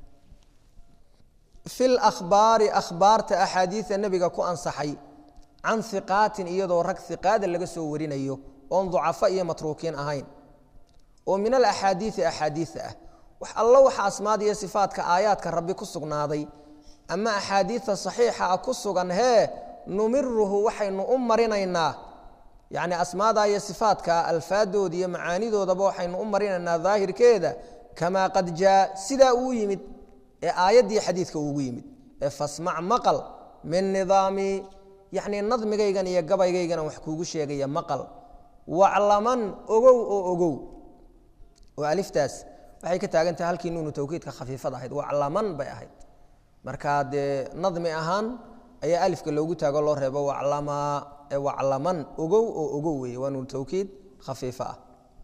fi lakhbaari akhbaarta axaadiida nebiga ku ansaxay can hiqaatin iyadoo rag hiqaada laga soo warinayo oon ducafo iyo matruukiin ahayn oo min alaxaadiidi axaadiida ah wax allo waxa asmaad iyo sifaatka aayaadka rabbi ku sugnaaday ama axaadiidta saxiixa ah ku sugan hee numiruhu waxaynu u marinaynaa yacni asmaada iyo sifaatka alfaadooda iyo macaanidoodaba waxaynu u marinaynaa daahirkeeda kamaa qad jaa sidaa uu yimid ee aayaddii xadiidka uugu yimid ee fasmac maqal min nidaami yacni nadmigaygan iyo gabaygaygan wax kuugu sheegaya maqal waclaman ogow oo ogow oo aliftaas waxay ka taagan tahay halkii nuunu tawkiidka khafiifad ahayd waclaman bay ahayd marka dee nadmi ahaan ayaa alifka loogu taago loo reebo waclamaa ee waclaman ogow oo ogow weeye waa nuunu tawkiid khafiifo ah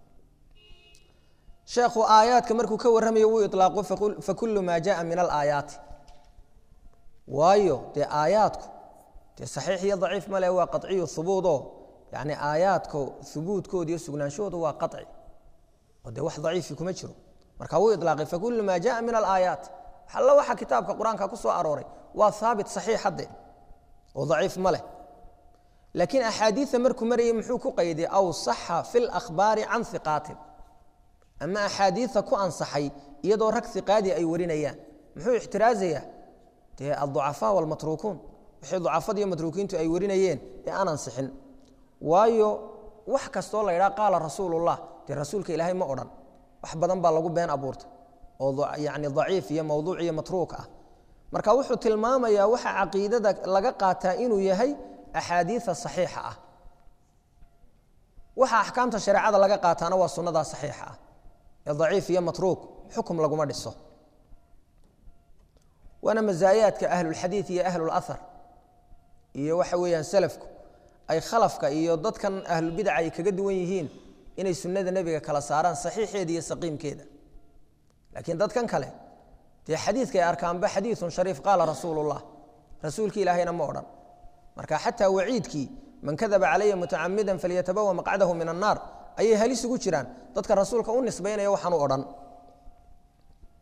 sheekhu aayaadka markuu ka warramayo wuu ilaaqo fakulu maa jaءa min alaayaati waayo dee aayaadku dee saxiix iyo daciif male waa qaciyu hubuudo yani aayaadka hubuudkooda iyo sugnaanshahooda waa qaci oo dee wax daciifi kuma jiro marka wuu ilaaqay fakulu maa jaءa min alaayaat alla waxa kitaabka qur-aanka ku soo arooray waa haabit saxiix hadde oo daciif ma leh laakiin axaadiida markuu marayay muxuu ku qayday aw saxa fi lakhbaari can hiqaatin ama axaadiida ku ansaxay iyadoo rag hiqaadi ay warinayaan muxuu ixtiraazayaa dee alducafaa walmatruukuun wixii ducafada iyo matruukiintu ay warinayeen ee aan ansixin waayo wax kastoo la ydhaha qaala rasuulullah dee rasuulka ilaahay ma odhan wax badan baa lagu been abuurtay oo yani daciif iyo mawduuc iyo matruuk ah marka wuxuu tilmaamayaa waxa caqiidada laga qaataa inuu yahay axaadiida saxiixa ah waxa axkaamta shareecada laga qaataana waa sunnadaa saxiixa ah ee daciif iyo matruuk xukum laguma dhiso waana masaayaadka ahlulxadiid iyo ahlulahar iyo waxa weeyaan salafku ay khalafka iyo dadkan ahlulbidaca ay kaga duwan yihiin inay sunnada nebiga kala saaraan saxiixeeda iyo saqiimkeeda laakiin dadkan kale dee xadiidka ay arkaanba xadiiun shariif qaala rasuulullah rasuulkii ilaahayna ma odhan marka xataa waciidkii man kadaba calaya mutacamidan falyatabawa maqcadahu min annaar ayay halis ugu jiraan dadka rasuulka u nisbaynaya waxaan u odhan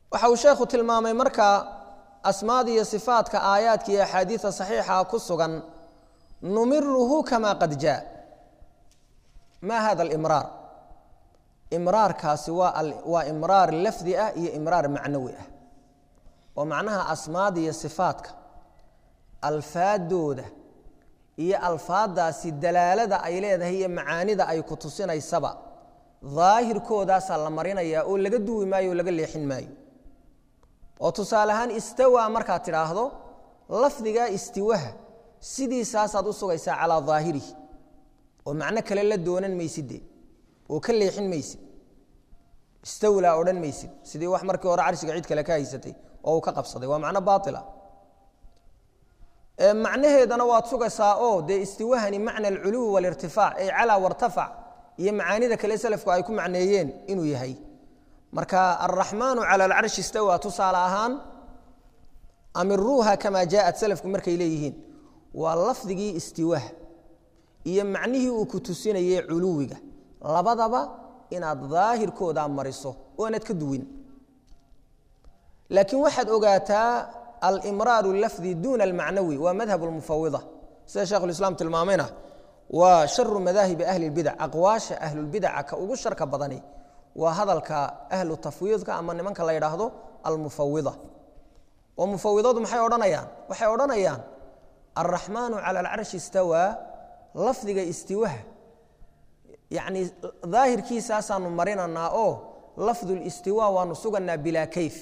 waxa uu sheekhu tilmaamay markaa asmaada iyo sifaadka aayaadka iyo axaadiida saxiixa ku sugan numiruhu kama qad jaa ma hada alimraar imraarkaasi waa waa imraar lafdi ah iyo imraar macnawi ah oo macnaha asmaada iyo sifaadka alfaadooda iyo alfaadaasi dalaalada ay leedahay iyo macaanida ay ku tusinaysaba daahirkoodaasaa la marinayaa oo laga duwi maayo oo laga leexin maayo oo tusaale ahaan istawaa markaad tidhaahdo lafdigaa istiwaha sidiisaasaad u sugaysaa calaa daahirihi oo macno kale la doonan maysidde oo ka leexin maysid istawlaa odhan maysid sidii wax markii hore carshiga cid kale ka haysatay oo uu ka qabsaday waa macno baaila macnaheedana waad sugaysaa oo dee istiwahani macna alculuwi walirtifaac ay calaa wartafac iyo macaanida kale selafku ay ku macneeyeen inuu yahay marka alraxmaanu cala alcarshi istawa tusaale ahaan amiruuha kamaa jaaءat selafku markay leeyihiin waa lafdigii istiwaha iyo macnihii uu ku tusinayey culuwiga labadaba inaad daahirkooda mariso oo aanad ka duwin laakiin waxaad ogaataa alimraaru lafdi duuna almacnawi waa madhab lmufawida sida shekhulislaam tilmaamayna waa sharu madaahibi ahli اlbidac aqwaasha ahlulbidaca ka ugu sharka badani waa hadalka ahlu tafwiidka ama nimanka la yidhaahdo almufawida oo mufawidadu maxay odhanayaan waxay odhanayaan alraxmaanu cala alcarshi istawaa lafdiga istiwaha yacni daahirkiisaasaanu marinanaa oo lafdu listiwa waanu suganaa bilaa kayf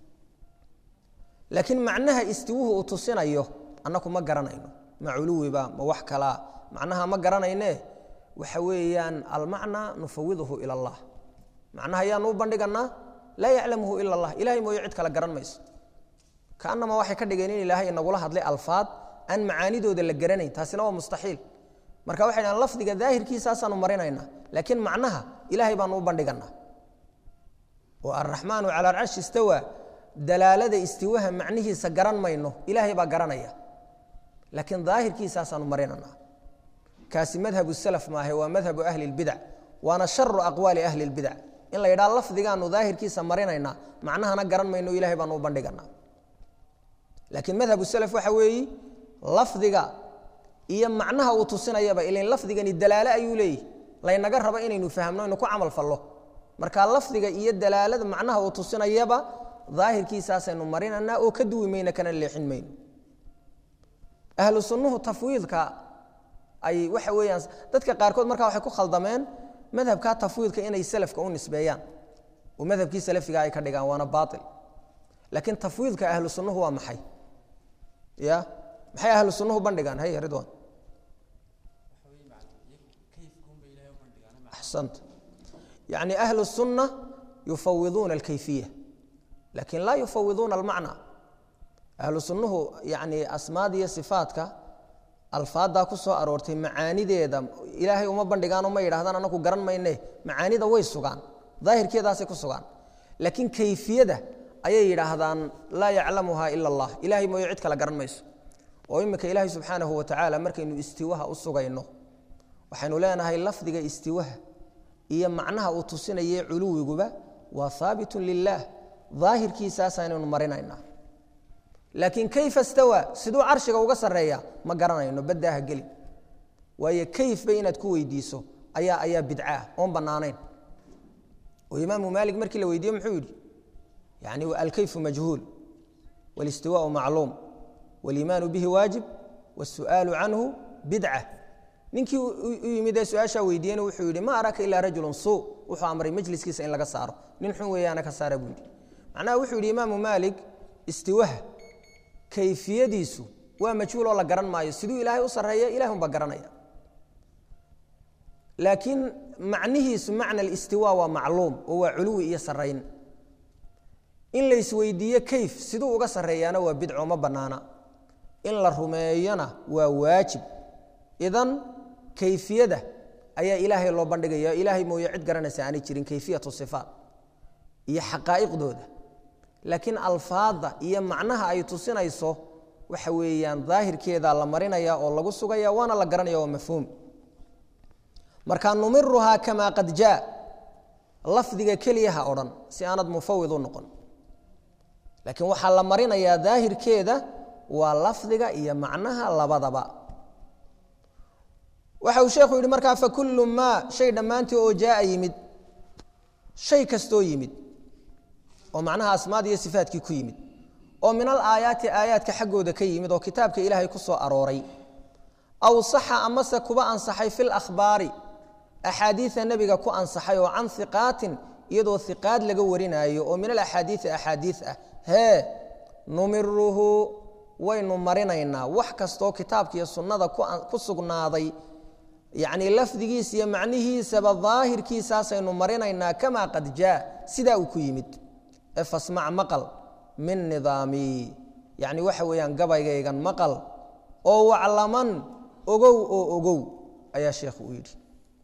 laakiin macnaha istiwuhu uu tusinayo annaku ma garanayno ma culuwiba ma wax kalaa macnaha ma garanayne waxa weeyaan almacnaa nufawiduhu ila allah macnaha ayaanu u bandhiganaa laa yaclamuhu ila allah ilahay mooye cid kale garan mayso kaanama waxay ka dhigeen in ilaahay inagula hadlay alfaad aan macaanidooda la garanayn taasina waa mustaxiil marka waxay dhahan lafdiga daahirkiisaasaanu marinaynaa laakiin macnaha ilaahay baanu u bandhiganaa oo alraxmaanu cala alcarshi istawa dalaalada istiwaha macnihiisa garan mayno ilaahay baa garanaya laakiin daahirkiisaasaanu marinanaa kaasi madhabu salaf maahe waa madhabu ahli اlbidac waana sharu aqwaali ahli اlbidac in la yidhaha lafdigaanu daahirkiisa marinaynaa macnahana garan mayno ilahay baanu u bandhiganaa laakiin madhabu salaf waxa weeyi lafdiga iyo macnaha uu tusinayaba ilan lafdigani dalaalo ayuu leeyahy laynaga rabo inaynu fahmno inu ku camal fallo marka lafdiga iyo dalaalada macnaha uu tusinayaba daahirkiisaasaynu marinanaa oo ka duwi mayno kana leexin mayno ahlu sunnuhu tafwiidka ay waxa weeyaan dadka qaarkood markaa waxay ku khaldameen madhabka tafwiidka inay salafka u nisbeeyaan oo madhabkii salafiga ay ka dhigaan waana baail laakiin tafwiidka ahlu sunnuhu waa maxay ya maxay ahlu sunnuhu bandhigaan hay ridwan axsanta yani ahlu sunna yufawiduuna alkayfiya lakin laa yufawiduuna almacna ahlu sunnuhu yani asmaada iyo sifaadka alfaaddaa ku soo aroortay macaanideeda ilaahay uma bandhigaanoo ma yidhahdaan anaku garan mayne macaanida way sugaan daahirkeedaasay ku sugaan laakiin kayfiyada ayay yidhaahdaan laa yaclamuha ila allah ilahay mooye cid kale garan mayso oo imika ilaahay subxaanahu wa tacaala markaynu istiwaha u sugayno waxaynu leenahay lafdiga istiwaha iyo macnaha uu tusinaye culuwiguba waa haabitun lilaah daahirkiisaasaynaynu marinaynaa laakiin kayfa stawa siduu carshiga uga sarreeya ma garanayno baddaaha geli waayo kayfba inaad ku weydiiso ayaa ayaa bidcaah oon bannaanayn oo imaamu maalik markii la weydiiye muxuu yidhi yani alkayfu majhuul wاlistiwaءu macluum wاliimaanu bihi waajib wالsu'aalu canhu bidca ninkii u yimid ee su-aashaa weydiiyena wuxuu yidhi ma araka ilaa rajulu suu wuxuu amray majliskiisa in laga saaro nin xun weeyaana ka saara buu yidhi macnaha wuxuu yidhi imaamu maalik istiwaha kayfiyadiisu waa majhuul oo la garan maayo siduu ilaahay u sarreeya ilahi unbaa garanaya laakiin macnihiisu macna alistiwa waa macluum oo waa culuwi iyo sarrayn in la isweydiiyo kayf siduu uga sarreeyaana waa bidco ma bannaana in la rumeeyona waa waajib idan kayfiyada ayaa ilaahay loo bandhigaya ilaahay mooye cid garanaysa aanay jirin kayfiyatu sifaat iyo xaqaa'iqdooda laakiin alfaadda iyo macnaha ay tusinayso waxa weeyaan daahirkeeda la marinaya oo lagu sugaya waana la garanaya waa mafhuum marka numiruhaa kamaa qad jaa lafdiga keliya ha odhan si aanad mufawid u noqon laakiin waxaa la marinayaa daahirkeeda waa lafdiga iyo macnaha labadaba waxa uu sheekhu yidhi markaa fakullu maa shay dhammaantii oo jaaa yimid shay kastoo yimid oo macnaha asmaada iyo sifaatkii ku yimid oo min al aayaati aayaadka xaggooda ka yimid oo kitaabka ilaahay ku soo arooray aw saxa amase kuba ansaxay fi lakhbaari axaadiida nebiga ku ansaxay oo can hiqaatin iyadoo hiqaad laga warinaayo oo min alaxaadiii axaadiid ah hee numiruhu waynu marinaynaa wax kastoo kitaabka iyo sunnada ku sugnaaday yacnii lafdigiisa iyo macnihiisaba daahirkiisaasaynu marinaynaa kamaa qad jaa sidaa uu ku yimid ee fasmac maqal min nidaamii yacni waxa weeyaan gabaygaygan maqal oo waclaman ogow oo ogow ayaa sheekhu u yidhi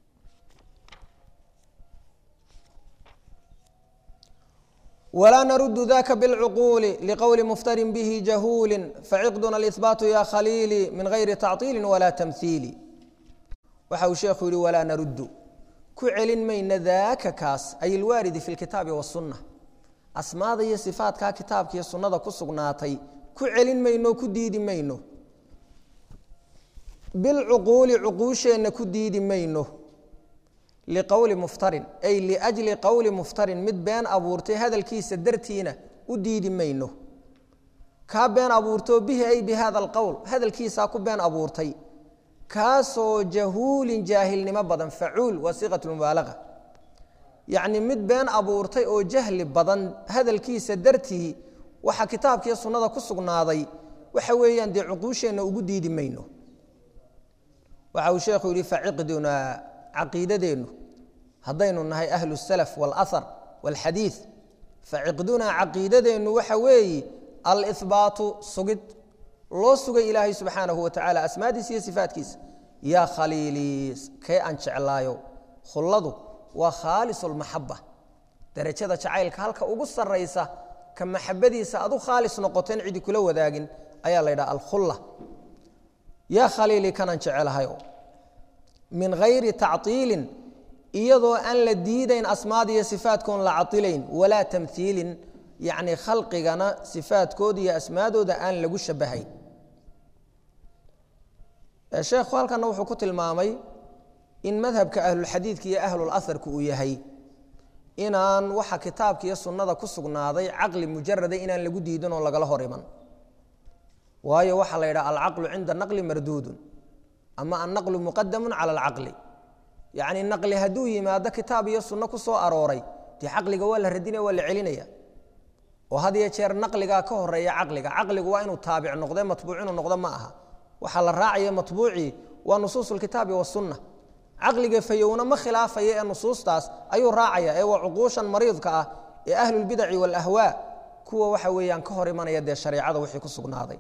wlaa narudu daka bاlcuquuli liqowli muftarin bihi jahuuli faciqduna اlإhbaatu ya khaliili min gayri tacطiili wala tamhiili waxa uu sheekhu yihi walaa naruddu ku celin mayna daaka kaas ay ilwaaridi fi lkitaabi wasunna asmaada iyo sifaatkaa kitaabka iyo sunnada ku sugnaatay ku celin mayno ku diidi mayno bilcuquuli cuquusheenna ku diidi mayno liqowli muftarin ay liajli qowli muftarin mid been abuurtay hadalkiisa dartiina u diidi mayno kaa been abuurtoo bihi ay bi hada alqowl hadalkiisaa ku been abuurtay kaasoo jahuulin jaahilnimo badan facuul waa siiqat mubaalaga yacni mid been abuurtay oo jahli badan hadalkiisa dartii waxa kitaabkiiyo sunnada ku sugnaaday waxa weeyaan dee cuquusheenna ugu diidi mayno waxa uu sheekhu yidhi faciqdunaa caqiidadeennu haddaynu nahay ahlu salaf wاlahar wاlxadiid faciqdunaa caqiidadeennu waxa weeyi alihbaatu sugid loo sugay ilaahay subxaanahu wa tacala asmaadiisa iyo sifaatkiisa yaa khaliilii kee aan jeclaayo khulladu waa khaalis lmaxaba darajada jacaylka halka ugu saraysa ka maxabadiisa adu khaalis noqoteen cidi kula wadaagin ayaa la ydhaha alkhulla yaa khaliilii kanaan jecelahayo min hayri tacطiilin iyadoo aan la diidayn asmaada iyo sifaatkoon la cailayn walaa tamhiilin yacni khalqigana sifaadkooda iyo asmaadooda aan lagu shabahayn sheekhu halkana wuxuu ku tilmaamay in madhabka ahlulxadiidka iyo ahlulaharku uu yahay inaan waxa kitaabka iyo sunnada ku sugnaaday caqli mujarada inaan lagu diidin oo lagala hor iman waayo waxaa la yidhaha alcaqlu cinda naqli marduudun ama annaqlu muqadamu cala alcaqli yacni naqli hadduu yimaado kitaab iyo sunno ku soo arooray dee caqliga waa la radinaya waa la celinaya oo had iyo jeer naqligaa ka horeeya caqliga caqligu waa inuu taabic noqde matbuuc inuu noqdo ma aha waxaa la raacaya matbuucii waa nusuus lkitaabi wasunna caqliga fayowna ma khilaafaya ee nusuustaas ayuu raacaya ee waa cuquushan mariidka ah ee ahlulbidaci waalahwaa kuwa waxa weeyaan ka hor imanaya dee shareecada wixii ku sugnaaday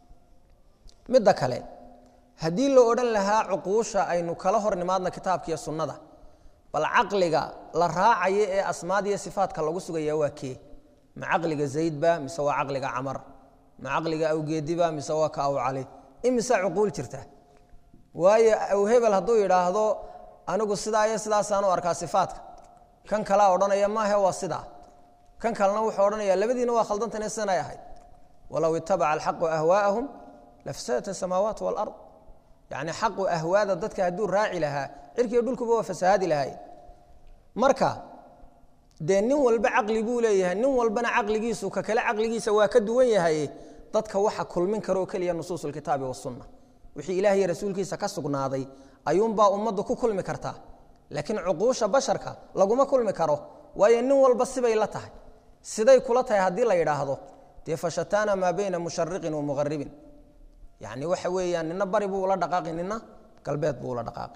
midda kale haddii la odhan lahaa cuquusha aynu kala hor nimaadna kitaabkiiyo sunnada bal caqliga la raacaya ee asmaad iyo sifaatka lagu sugaya waa kee ma caqliga zaydba mise waa caqliga camar ma caqliga awgeediba mise waa ka aw cali imise cuquul jirta waayo aw hebel hadduu yidhaahdo anigu sidaa iyo sidaasaan u arkaa sifaatka kan kalea odhanaya maahe waa sidaa kan kalena wuxuu odhanaya labadiina waa khaldantane sidanay ahayd walow itabaca alxaqu ahwaa'ahum lafsadat asamaawaat walard yacni xaqu ahwaada dadka hadduu raaci lahaa cirkiiyo dhulkuba waa fasahaadi lahaay marka dee nin walba caqli buu leeyahay nin walbana caqligiisu ka kale caqligiisa waa ka duwan yahay dadka waxa kulmin karoo keliya nusuus lkitaabi wasunna wixii ilaah iyo rasuulkiisa ka sugnaaday ayuunbaa ummaddu ku kulmi kartaa laakiin cuquusha basharka laguma kulmi karo waayo nin walba sibay la tahay siday kula tahay haddii la yidhaahdo dee fashataana maa bayna mushariqin wa muqaribin yacni waxa weeyaan nina bari buu ula dhaqaaqi nina galbeed buu ula dhaqaaqi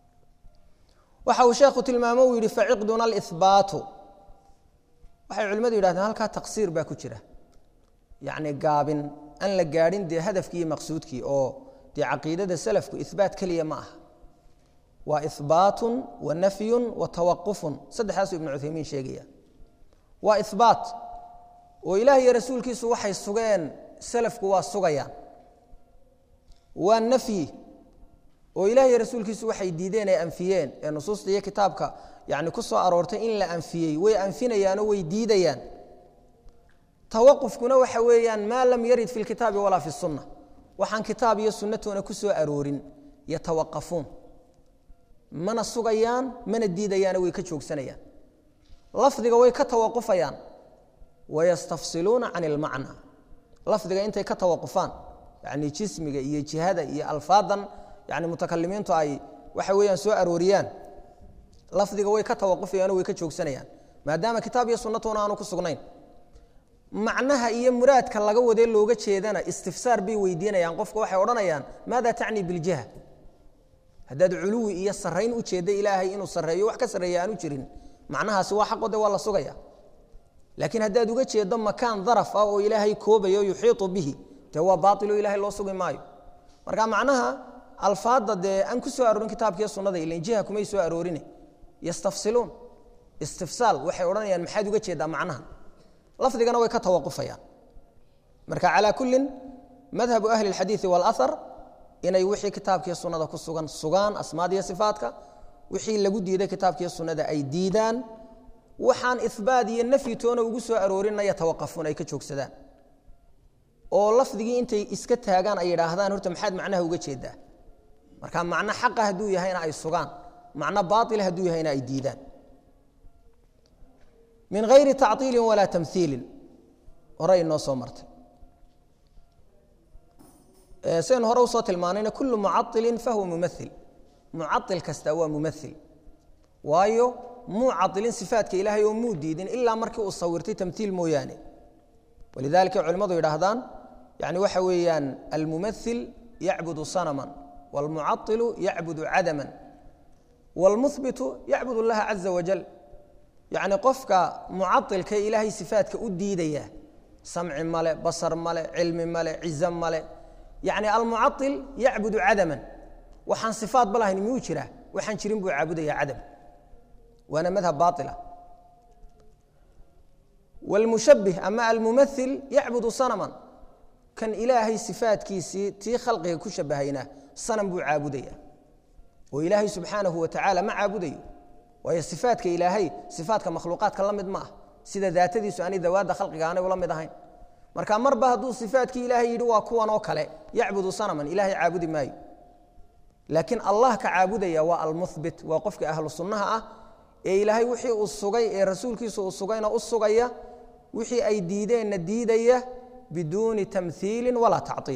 waxa uu sheekhu tilmaamo uu yidhi faciqduna alihbaatu waxay culimmadu yidhahdeen halkaa taqsiir baa ku jira yacni gaabin aan la gaadhin dee hadafkii iyo maqsuudkii oo dee caqiidada salafku ihbaat keliya ma aha waa ihbaatun wa nafyun wa tawaqufun saddexdaasuu ibnu cuthaymiin sheegaya waa ihbaat oo ilaah iyo rasuulkiisu waxay sugeen salafku waa sugayaan waa nafyi oo ilaah iyo rasuulkiisu waxay diideen ay anfiyeen ee nusuusta iyo kitaabka yani ku soo aroortay in la anfiyey way anfinayaanoo way diidayaan tawaqufkuna waxa weeyaan maa lam yarid fi lkitaabi walaa fi sunna waxaan kitaab iyo sunnatoona ku soo aroorin yatawaqafuun mana sugayaan mana diidayaana way ka joogsanayaan lafdiga way ka tawaqufayaan wayastafsiluuna can ilmacna lafdiga intay ka tawaqufaan yani jismiga iyo jihada iyo alfaadan yani mutakalimiintu ay waxa weeyaan soo arooriyaan lafdiga way ka tawaqufayaano way ka joogsanayaan maadaama kitaab iyo sunnatuna aanu ku sugnayn macnaha iyo muraadka laga wadee looga jeedana istifsaar bay weydiinayaan qofka waxay odhanayaan maada tacni biljiha haddaad culuwi iyo sarayn u jeedda ilaahay inuu sareeyo wax ka sarreeya aanu jirin macnahaasi waa xaqo de waa la sugaya laakiin haddaad uga jeeddo makaan daraf ah oo ilaahay koobayo yuxiiطu bihi dee waa baailo ilahay loo sugi maayo marka macnaha alfaadda dee aan ku soo aroorin kitaabkiiyo sunnada ilan jiha kumay soo aroorine yastafsiluun istifsaal waxay odhanayaan maxaad uga jeeddaa macnaha lafdigana way ka tawaqufayaan marka calaa kullin madhabu ahli اlxadiiثi wاlahar inay wixii kitaabkiiyo sunnada ku sugan sugaan asmaadiyo sifaadka wixii lagu diiday kitaabkiiyo sunnada ay diidaan waxaan ihbaat iyo nafyi toona ugu soo aroorinaya tawaqafuun ay ka joogsadaan oo lafdigii intay iska taagaan ay yidhaahdaan horta maxaad macnaha uga jeedaa marka macno xaqa hadduu yahayna ay sugaan macno baaila hadduu yahayna ay diidaan min hayri tacطiili walaa tamhiilin hore inoo soo martay sidaynu hore usoo tilmaanayna kulu mucailin fahuwa mumail mucail kasta waa mumail waayo muu cailin sifaatka ilaahay oo muu diidin ilaa markii uu sawirtay tamhiil mooyaane walidalika culimmadu yidhaahdaan yani waxa weeyaan almumail yacbudu sanama wاlmucailu yacbudu cadama wاlmuhbitu yacbud اllaha caza wajal yacni qofka mucailka ilaahay sifaatka u diidaya samci male basar male cilmi male cizo male yani almucail yacbudu cadaman waxaan sifaatba lahayn miyuu jiraa waxaan jirin buu caabudaya cadam waana madhab baila wاlmushabih ama almumail yacbudu sanaman kan ilaahay sifaatkiisii tii khalqiga ku shabahayna sanam buu caabudaya oo ilaahay subxaanahu wa tacaala ma caabudayo waayo sifaatka ilaahay sifaatka makhluuqaadka la mid ma ah sida daatadiisu aanay dawaadda khalqiga aanay ula mid ahayn marka marba hadduu sifaatkii ilaahay yidhi waa kuwan oo kale yacbudu sanaman ilahay caabudi maayo laakiin allah ka caabudaya waa almuhbit waa qofka ahlu sunnaha ah ee ilaahay wixii uu sugay ee rasuulkiisu uu sugayna u sugaya wixii ay diideenna diidaya biduuni tamhiili walaa tacطiil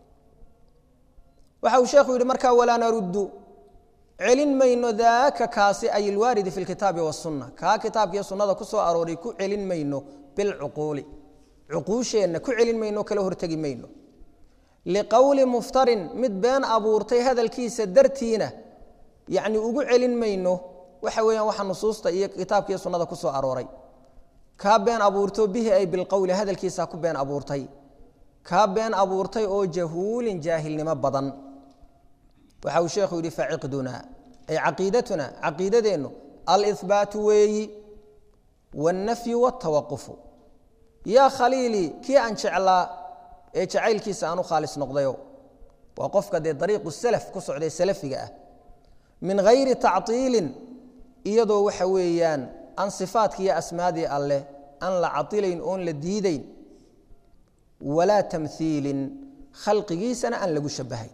waxa uu sheekhu yidhi markaa walaa naruddu celin mayno daaka kaasi ay ilwaaridi fi lkitaabi wasunna kaa kitaabkiiyo sunnada ku soo arooray ku celin mayno bilcuquuli cuquusheenna ku celin mayno kala hortegi mayno liqowli muftarin mid been abuurtay hadalkiisa dartiina yacni ugu celin mayno waxa weeyaan waxa nusuusta iyo kitaabkiiyo sunnada ku soo arooray kaa been abuurto bihi ay bilqowli hadalkiisa ku been abuurtay kaa been abuurtay oo jahuulin jaahilnimo badan waxa uu sheekhu yidhi faciqdunaa ay caqiidatuna caqiidadeennu alihbaatu weeyi wاlnafyu wاtawaqufu yaa khaliilii kii aan jeclaa ee jacaylkiisa aan u khaalis noqdayo waa qofka dee dariiqu salaf ku socday salafiga ah min hayri tacطiilin iyadoo waxa weeyaan aan sifaadki iyo asmaadii alleh aan la cailayn oon la diidayn walaa tamhiilin khalqigiisana aan lagu shabahay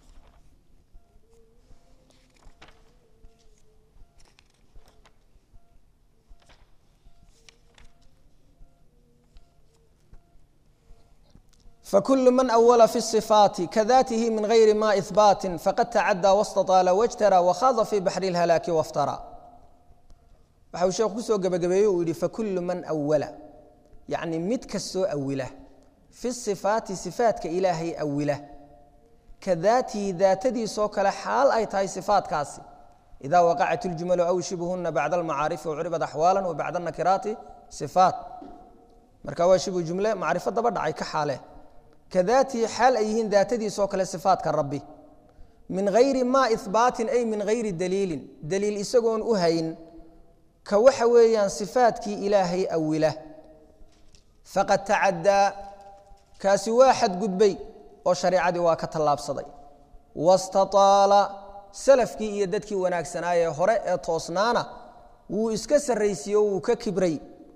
فكل من أول في الصفات كذاته من غير ما إثبات فقد تعدى واستطال واجترى وخاض في بحر الهلاك وافترى waxau sheekhu kusoo gabagabeeye uu yidhi fakulu man awala yacni mid kastoo awila fi sifaati sifaadka ilaahay awila ka daatihi daatadiisoo kale xaal ay tahay sifaatkaasi idaa waqacat iljumalu aw shibhuna bacda almacaarifi wcuribad axwaala wa bacda anakiraati sifaat marka waa shibhu jumle macrifo daba dhacay ka xaale ka daatihi xaal ay yihiin daatadiisoo kale sifaatka rabbi min hayri maa ihbaatin ay min hayri daliilin daliil isagoon u hayn ka waxa weeyaan sifaadkii ilaahay awila faqad tacaddaa kaasi waa xadgudbay oo shareicadii waa ka tallaabsaday wastataala salafkii iyo dadkii wanaagsanaayee hore ee toosnaana wuu iska sarraysiiye o wuu ka kibray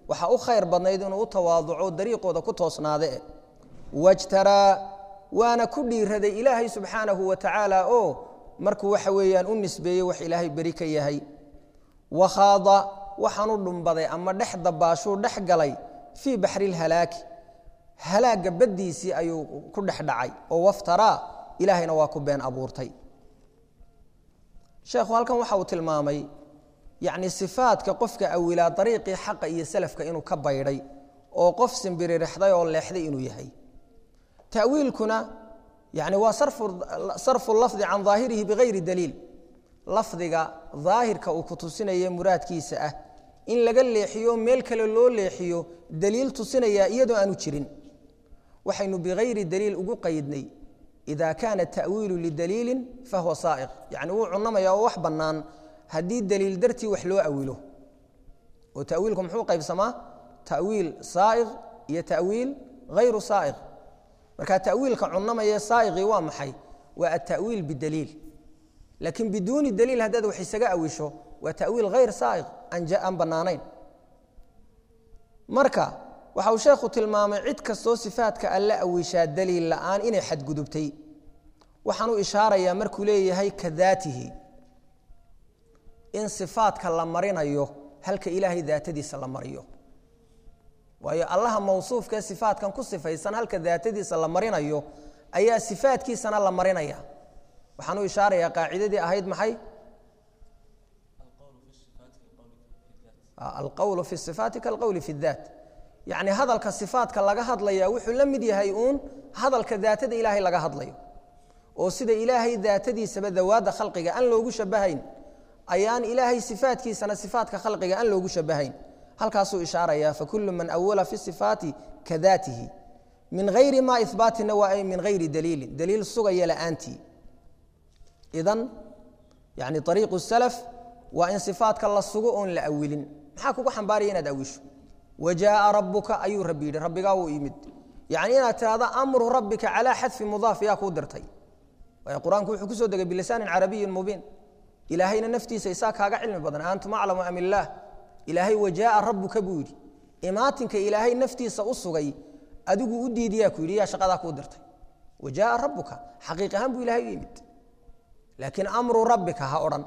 waxa u khayr badnayd inuu u tawaaduco dariiqooda ku toosnaade wajtaraa waana ku dhiiraday ilaahay subxaanahu wa tacaala oo markuu waxa weeyaan u nisbeeyey wax ilaahay beri ka yahay wakhaada waxaanu dhumbaday ama dhex dabaashuu dhex galay fii baxri lhalaaki halaagga baddiisii ayuu ku dhex dhacay oo waftaraa ilaahayna waa ku been abuurtay sheekhu halkan waxa uu tilmaamay yacni sifaadka qofka awilaa dariiqii xaqa iyo salafka inuu ka baydhay oo qof simbiririxday oo leexday inuu yahay ta'wiilkuna yani waa sarfu lafdi can daahirihi bigayri daliil lafdiga daahirka uu ku tusinaye muraadkiisa ah in laga leexiyo meel kale loo leexiyo daliil tusinaya iyadoo aanu jirin waxaynu bigayri daliil ugu qaydnay ida kaana ta'wiilu lidaliilin fahuwa saa'iq yani wuu cunamaya oo wax bannaan haddii daliil dartii wax loo awilo oo ta'wiilku muxuu qaybsamaa ta'wiil saa'iq iyo ta'wiil hayru saa'iq marka ta'wiilka cunamaya saa'iqii waa maxay waa atawiil bidaliil laakiin biduuni daliil haddaad wax isaga awisho waa ta'wiil hayr saa'iq aan bannaanayn marka waxa uu sheekhu tilmaamay cid kastoo sifaadka alle awishaa daliil la'aan inay xadgudubtay waxaan u ishaarayaa markuu leeyahay ka daatihi in sifaadka la marinayo halka ilaahay daatadiisa la mariyo waayo allaha mawsuufkaee sifaadkan ku sifaysan halka daatadiisa la marinayo ayaa sifaadkiisana la marinaya waxaan u ishaarayaa qaacidadii ahayd maxay alqowlu fi sifaati kalqowli fi daat yacni hadalka sifaadka laga hadlaya wuxuu la mid yahay uun hadalka daatada ilaahay laga hadlayo oo sida ilaahay daatadiisaba dawaadda khalqiga aan loogu shabahayn ayaan ilaahay sifaadkiisana sifaadka khalqiga aan loogu shabahayn halkaasuu ishaarayaa fakulu man awala fi sifaati ka daatihi min hayri ma ihbaatina waa ay min hayri daliilin daliil sugaya la'aantii idan yani ariiqu salaf waa in sifaadka la sugo oon la awilin maxaa kugu xambaaraya inaad awisho wajaaa rabuka ayuu rabbi yidhi rabbigaa wuu yimid yani inaad tirahdo amru rabbika calaa xadfi mudaaf yaa kuu dirtay waayo qur-aanku wuxuu kusoo degay bilisaanin carabiyin mubiin ilaahayna naftiisa isaa kaaga cilmi badan antum aclamu am illaah ilaahay wajaaa rabuka buu yidhi imaatinka ilaahay naftiisa u sugay adigu u diidiyaa ku yidhi yaa shaqadaa kuu dirtay wajaaa rabuka xaqiiq ahaan buu ilahay u yimid laakiin amru rabbika ha odhan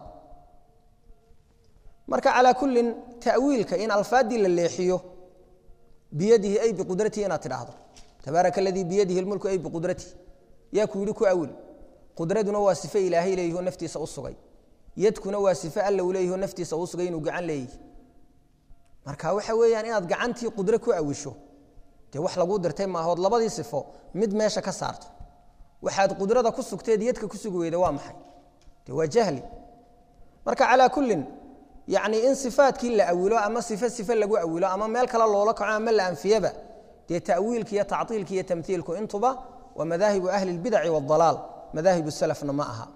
marka calaa kullin ta'wiilka in alfaaddii la leexiyo biyadihi ay biqudratihi inaad tidhaahdo tabaaraka aladii biyadihi lmulku ay biqudratihi yaa ku yidhi ku awil qudraduna waa sife ilaahay leeyihi oo naftiisa u sugay yadkuna waa sife alla u leeyihi oo naftiisa u sugay inuu gacan leeyihi marka waxa weeyaan inaad gacantii qudro ku awisho dee wax laguu dirtay maahood labadii sifo mid meesha ka saarto waxaad qudrada ku sugteed yadka ku sugi weyda waa maxay de waa jahli marka calaa kullin yacni in sifaadkii la awilo ama sife sife lagu awilo ama meel kale loola kaco ama la anfiyaba dee ta'wiilka iyo tactiilka iyo tamhiilku intuba waa madaahibu ahli اlbidaci waاdalaal madaahibu salafna ma aha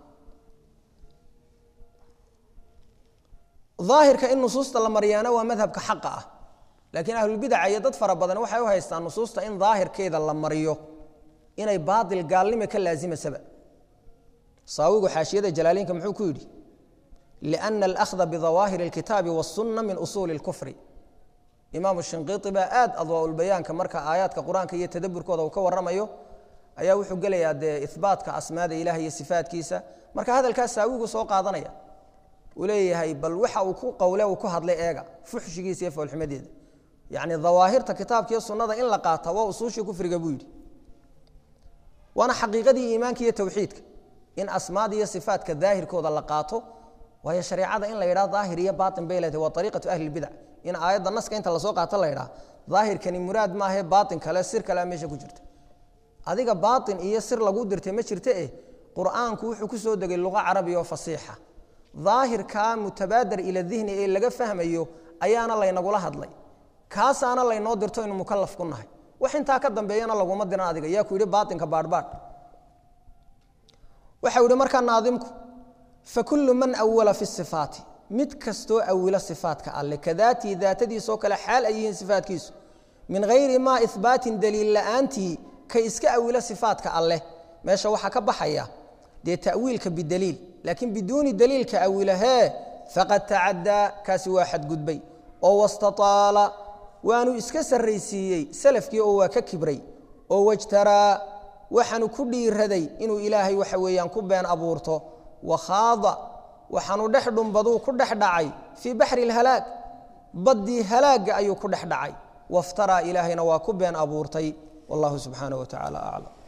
aahirka in nusuusta la maryaana waa madhabka xaqa ah laakiin ahlulbidaca iyo dad fara badan waxay u haystaan nusuusta in daahirkeeda la mariyo inay baail gaalnimo ka laazimasaba saawigu xaashiyada jalaaliinka muxuu ku yidhi liأna alأkhda bidawaahiri اlkitaabi wالsuna min usuuli اlkufri imaamu shinqiiti baa aad adwaaulbayaanka marka aayaadka qur-aanka iyo tadaburkooda uu ka waramayo ayaa wuxuu gelayaa dee ihbaatka asmaada ilaah iyo sifaatkiisa marka hadalkaas saawigu soo qaadanaya uu leeyahay bal waxa uu ku qowle uu ku hadlay eega fuxshigiisa iyo foolxumadeeda yacni dawaahirta kitaabka iyo sunnada in la qaata waa usuushii kufriga buu yidhi waana xaqiiqadii iimaanka iyo tawxiidka in asmaada iyo sifaatka daahirkooda la qaato waayo shareecada in la yidhaha daahir iyo baain bay leedahay waa ariiqatu ahli lbidac in aayadda naska inta lasoo qaato la yidhaha daahirkani muraad maahae baain kale sir kalea meesha ku jirta adiga baain iyo sir lagu dirtay ma jirta eh qur'aanku wuxuu ku soo degay luqa carabiya oo fasiixa daahirkaa mutabaadar ila dihni ee laga fahmayo ayaana laynagula hadlay kaasaana laynoo dirto inu mukalaf ku nahay wax intaa ka dambeeyana laguma diran adiga yaa ku yidhi baainka baadhbaadh waxau yihi markaa naadimku fakulu man awala fi sifaati mid kastoo awila sifaatka alle kadaatii daatadiisoo kale xaal ay yihiin sifaatkiisu min hayri maa ihbaatin daliil la'aantii ka iska awila sifaatka alleh meesha waxaa ka baxaya dee ta'wiilka bidaliil laakiin biduuni daliilka awilahee faqad tacadaa kaasi waa xadgudbay oo wastaaala waanu iska sarraysiiyey salafkii oo waa ka kibray oo wajtaraa waxaanu ku dhiiraday inuu ilaahay waxa weeyaan ku been abuurto wakhaada waxaanu dhex dhumbaduu ku dhex dhacay fii baxri lhalaag baddii halaagga ayuu ku dhex dhacay waftaraa ilaahayna waa ku been abuurtay wallahu subxaanaه wa tacaala aclam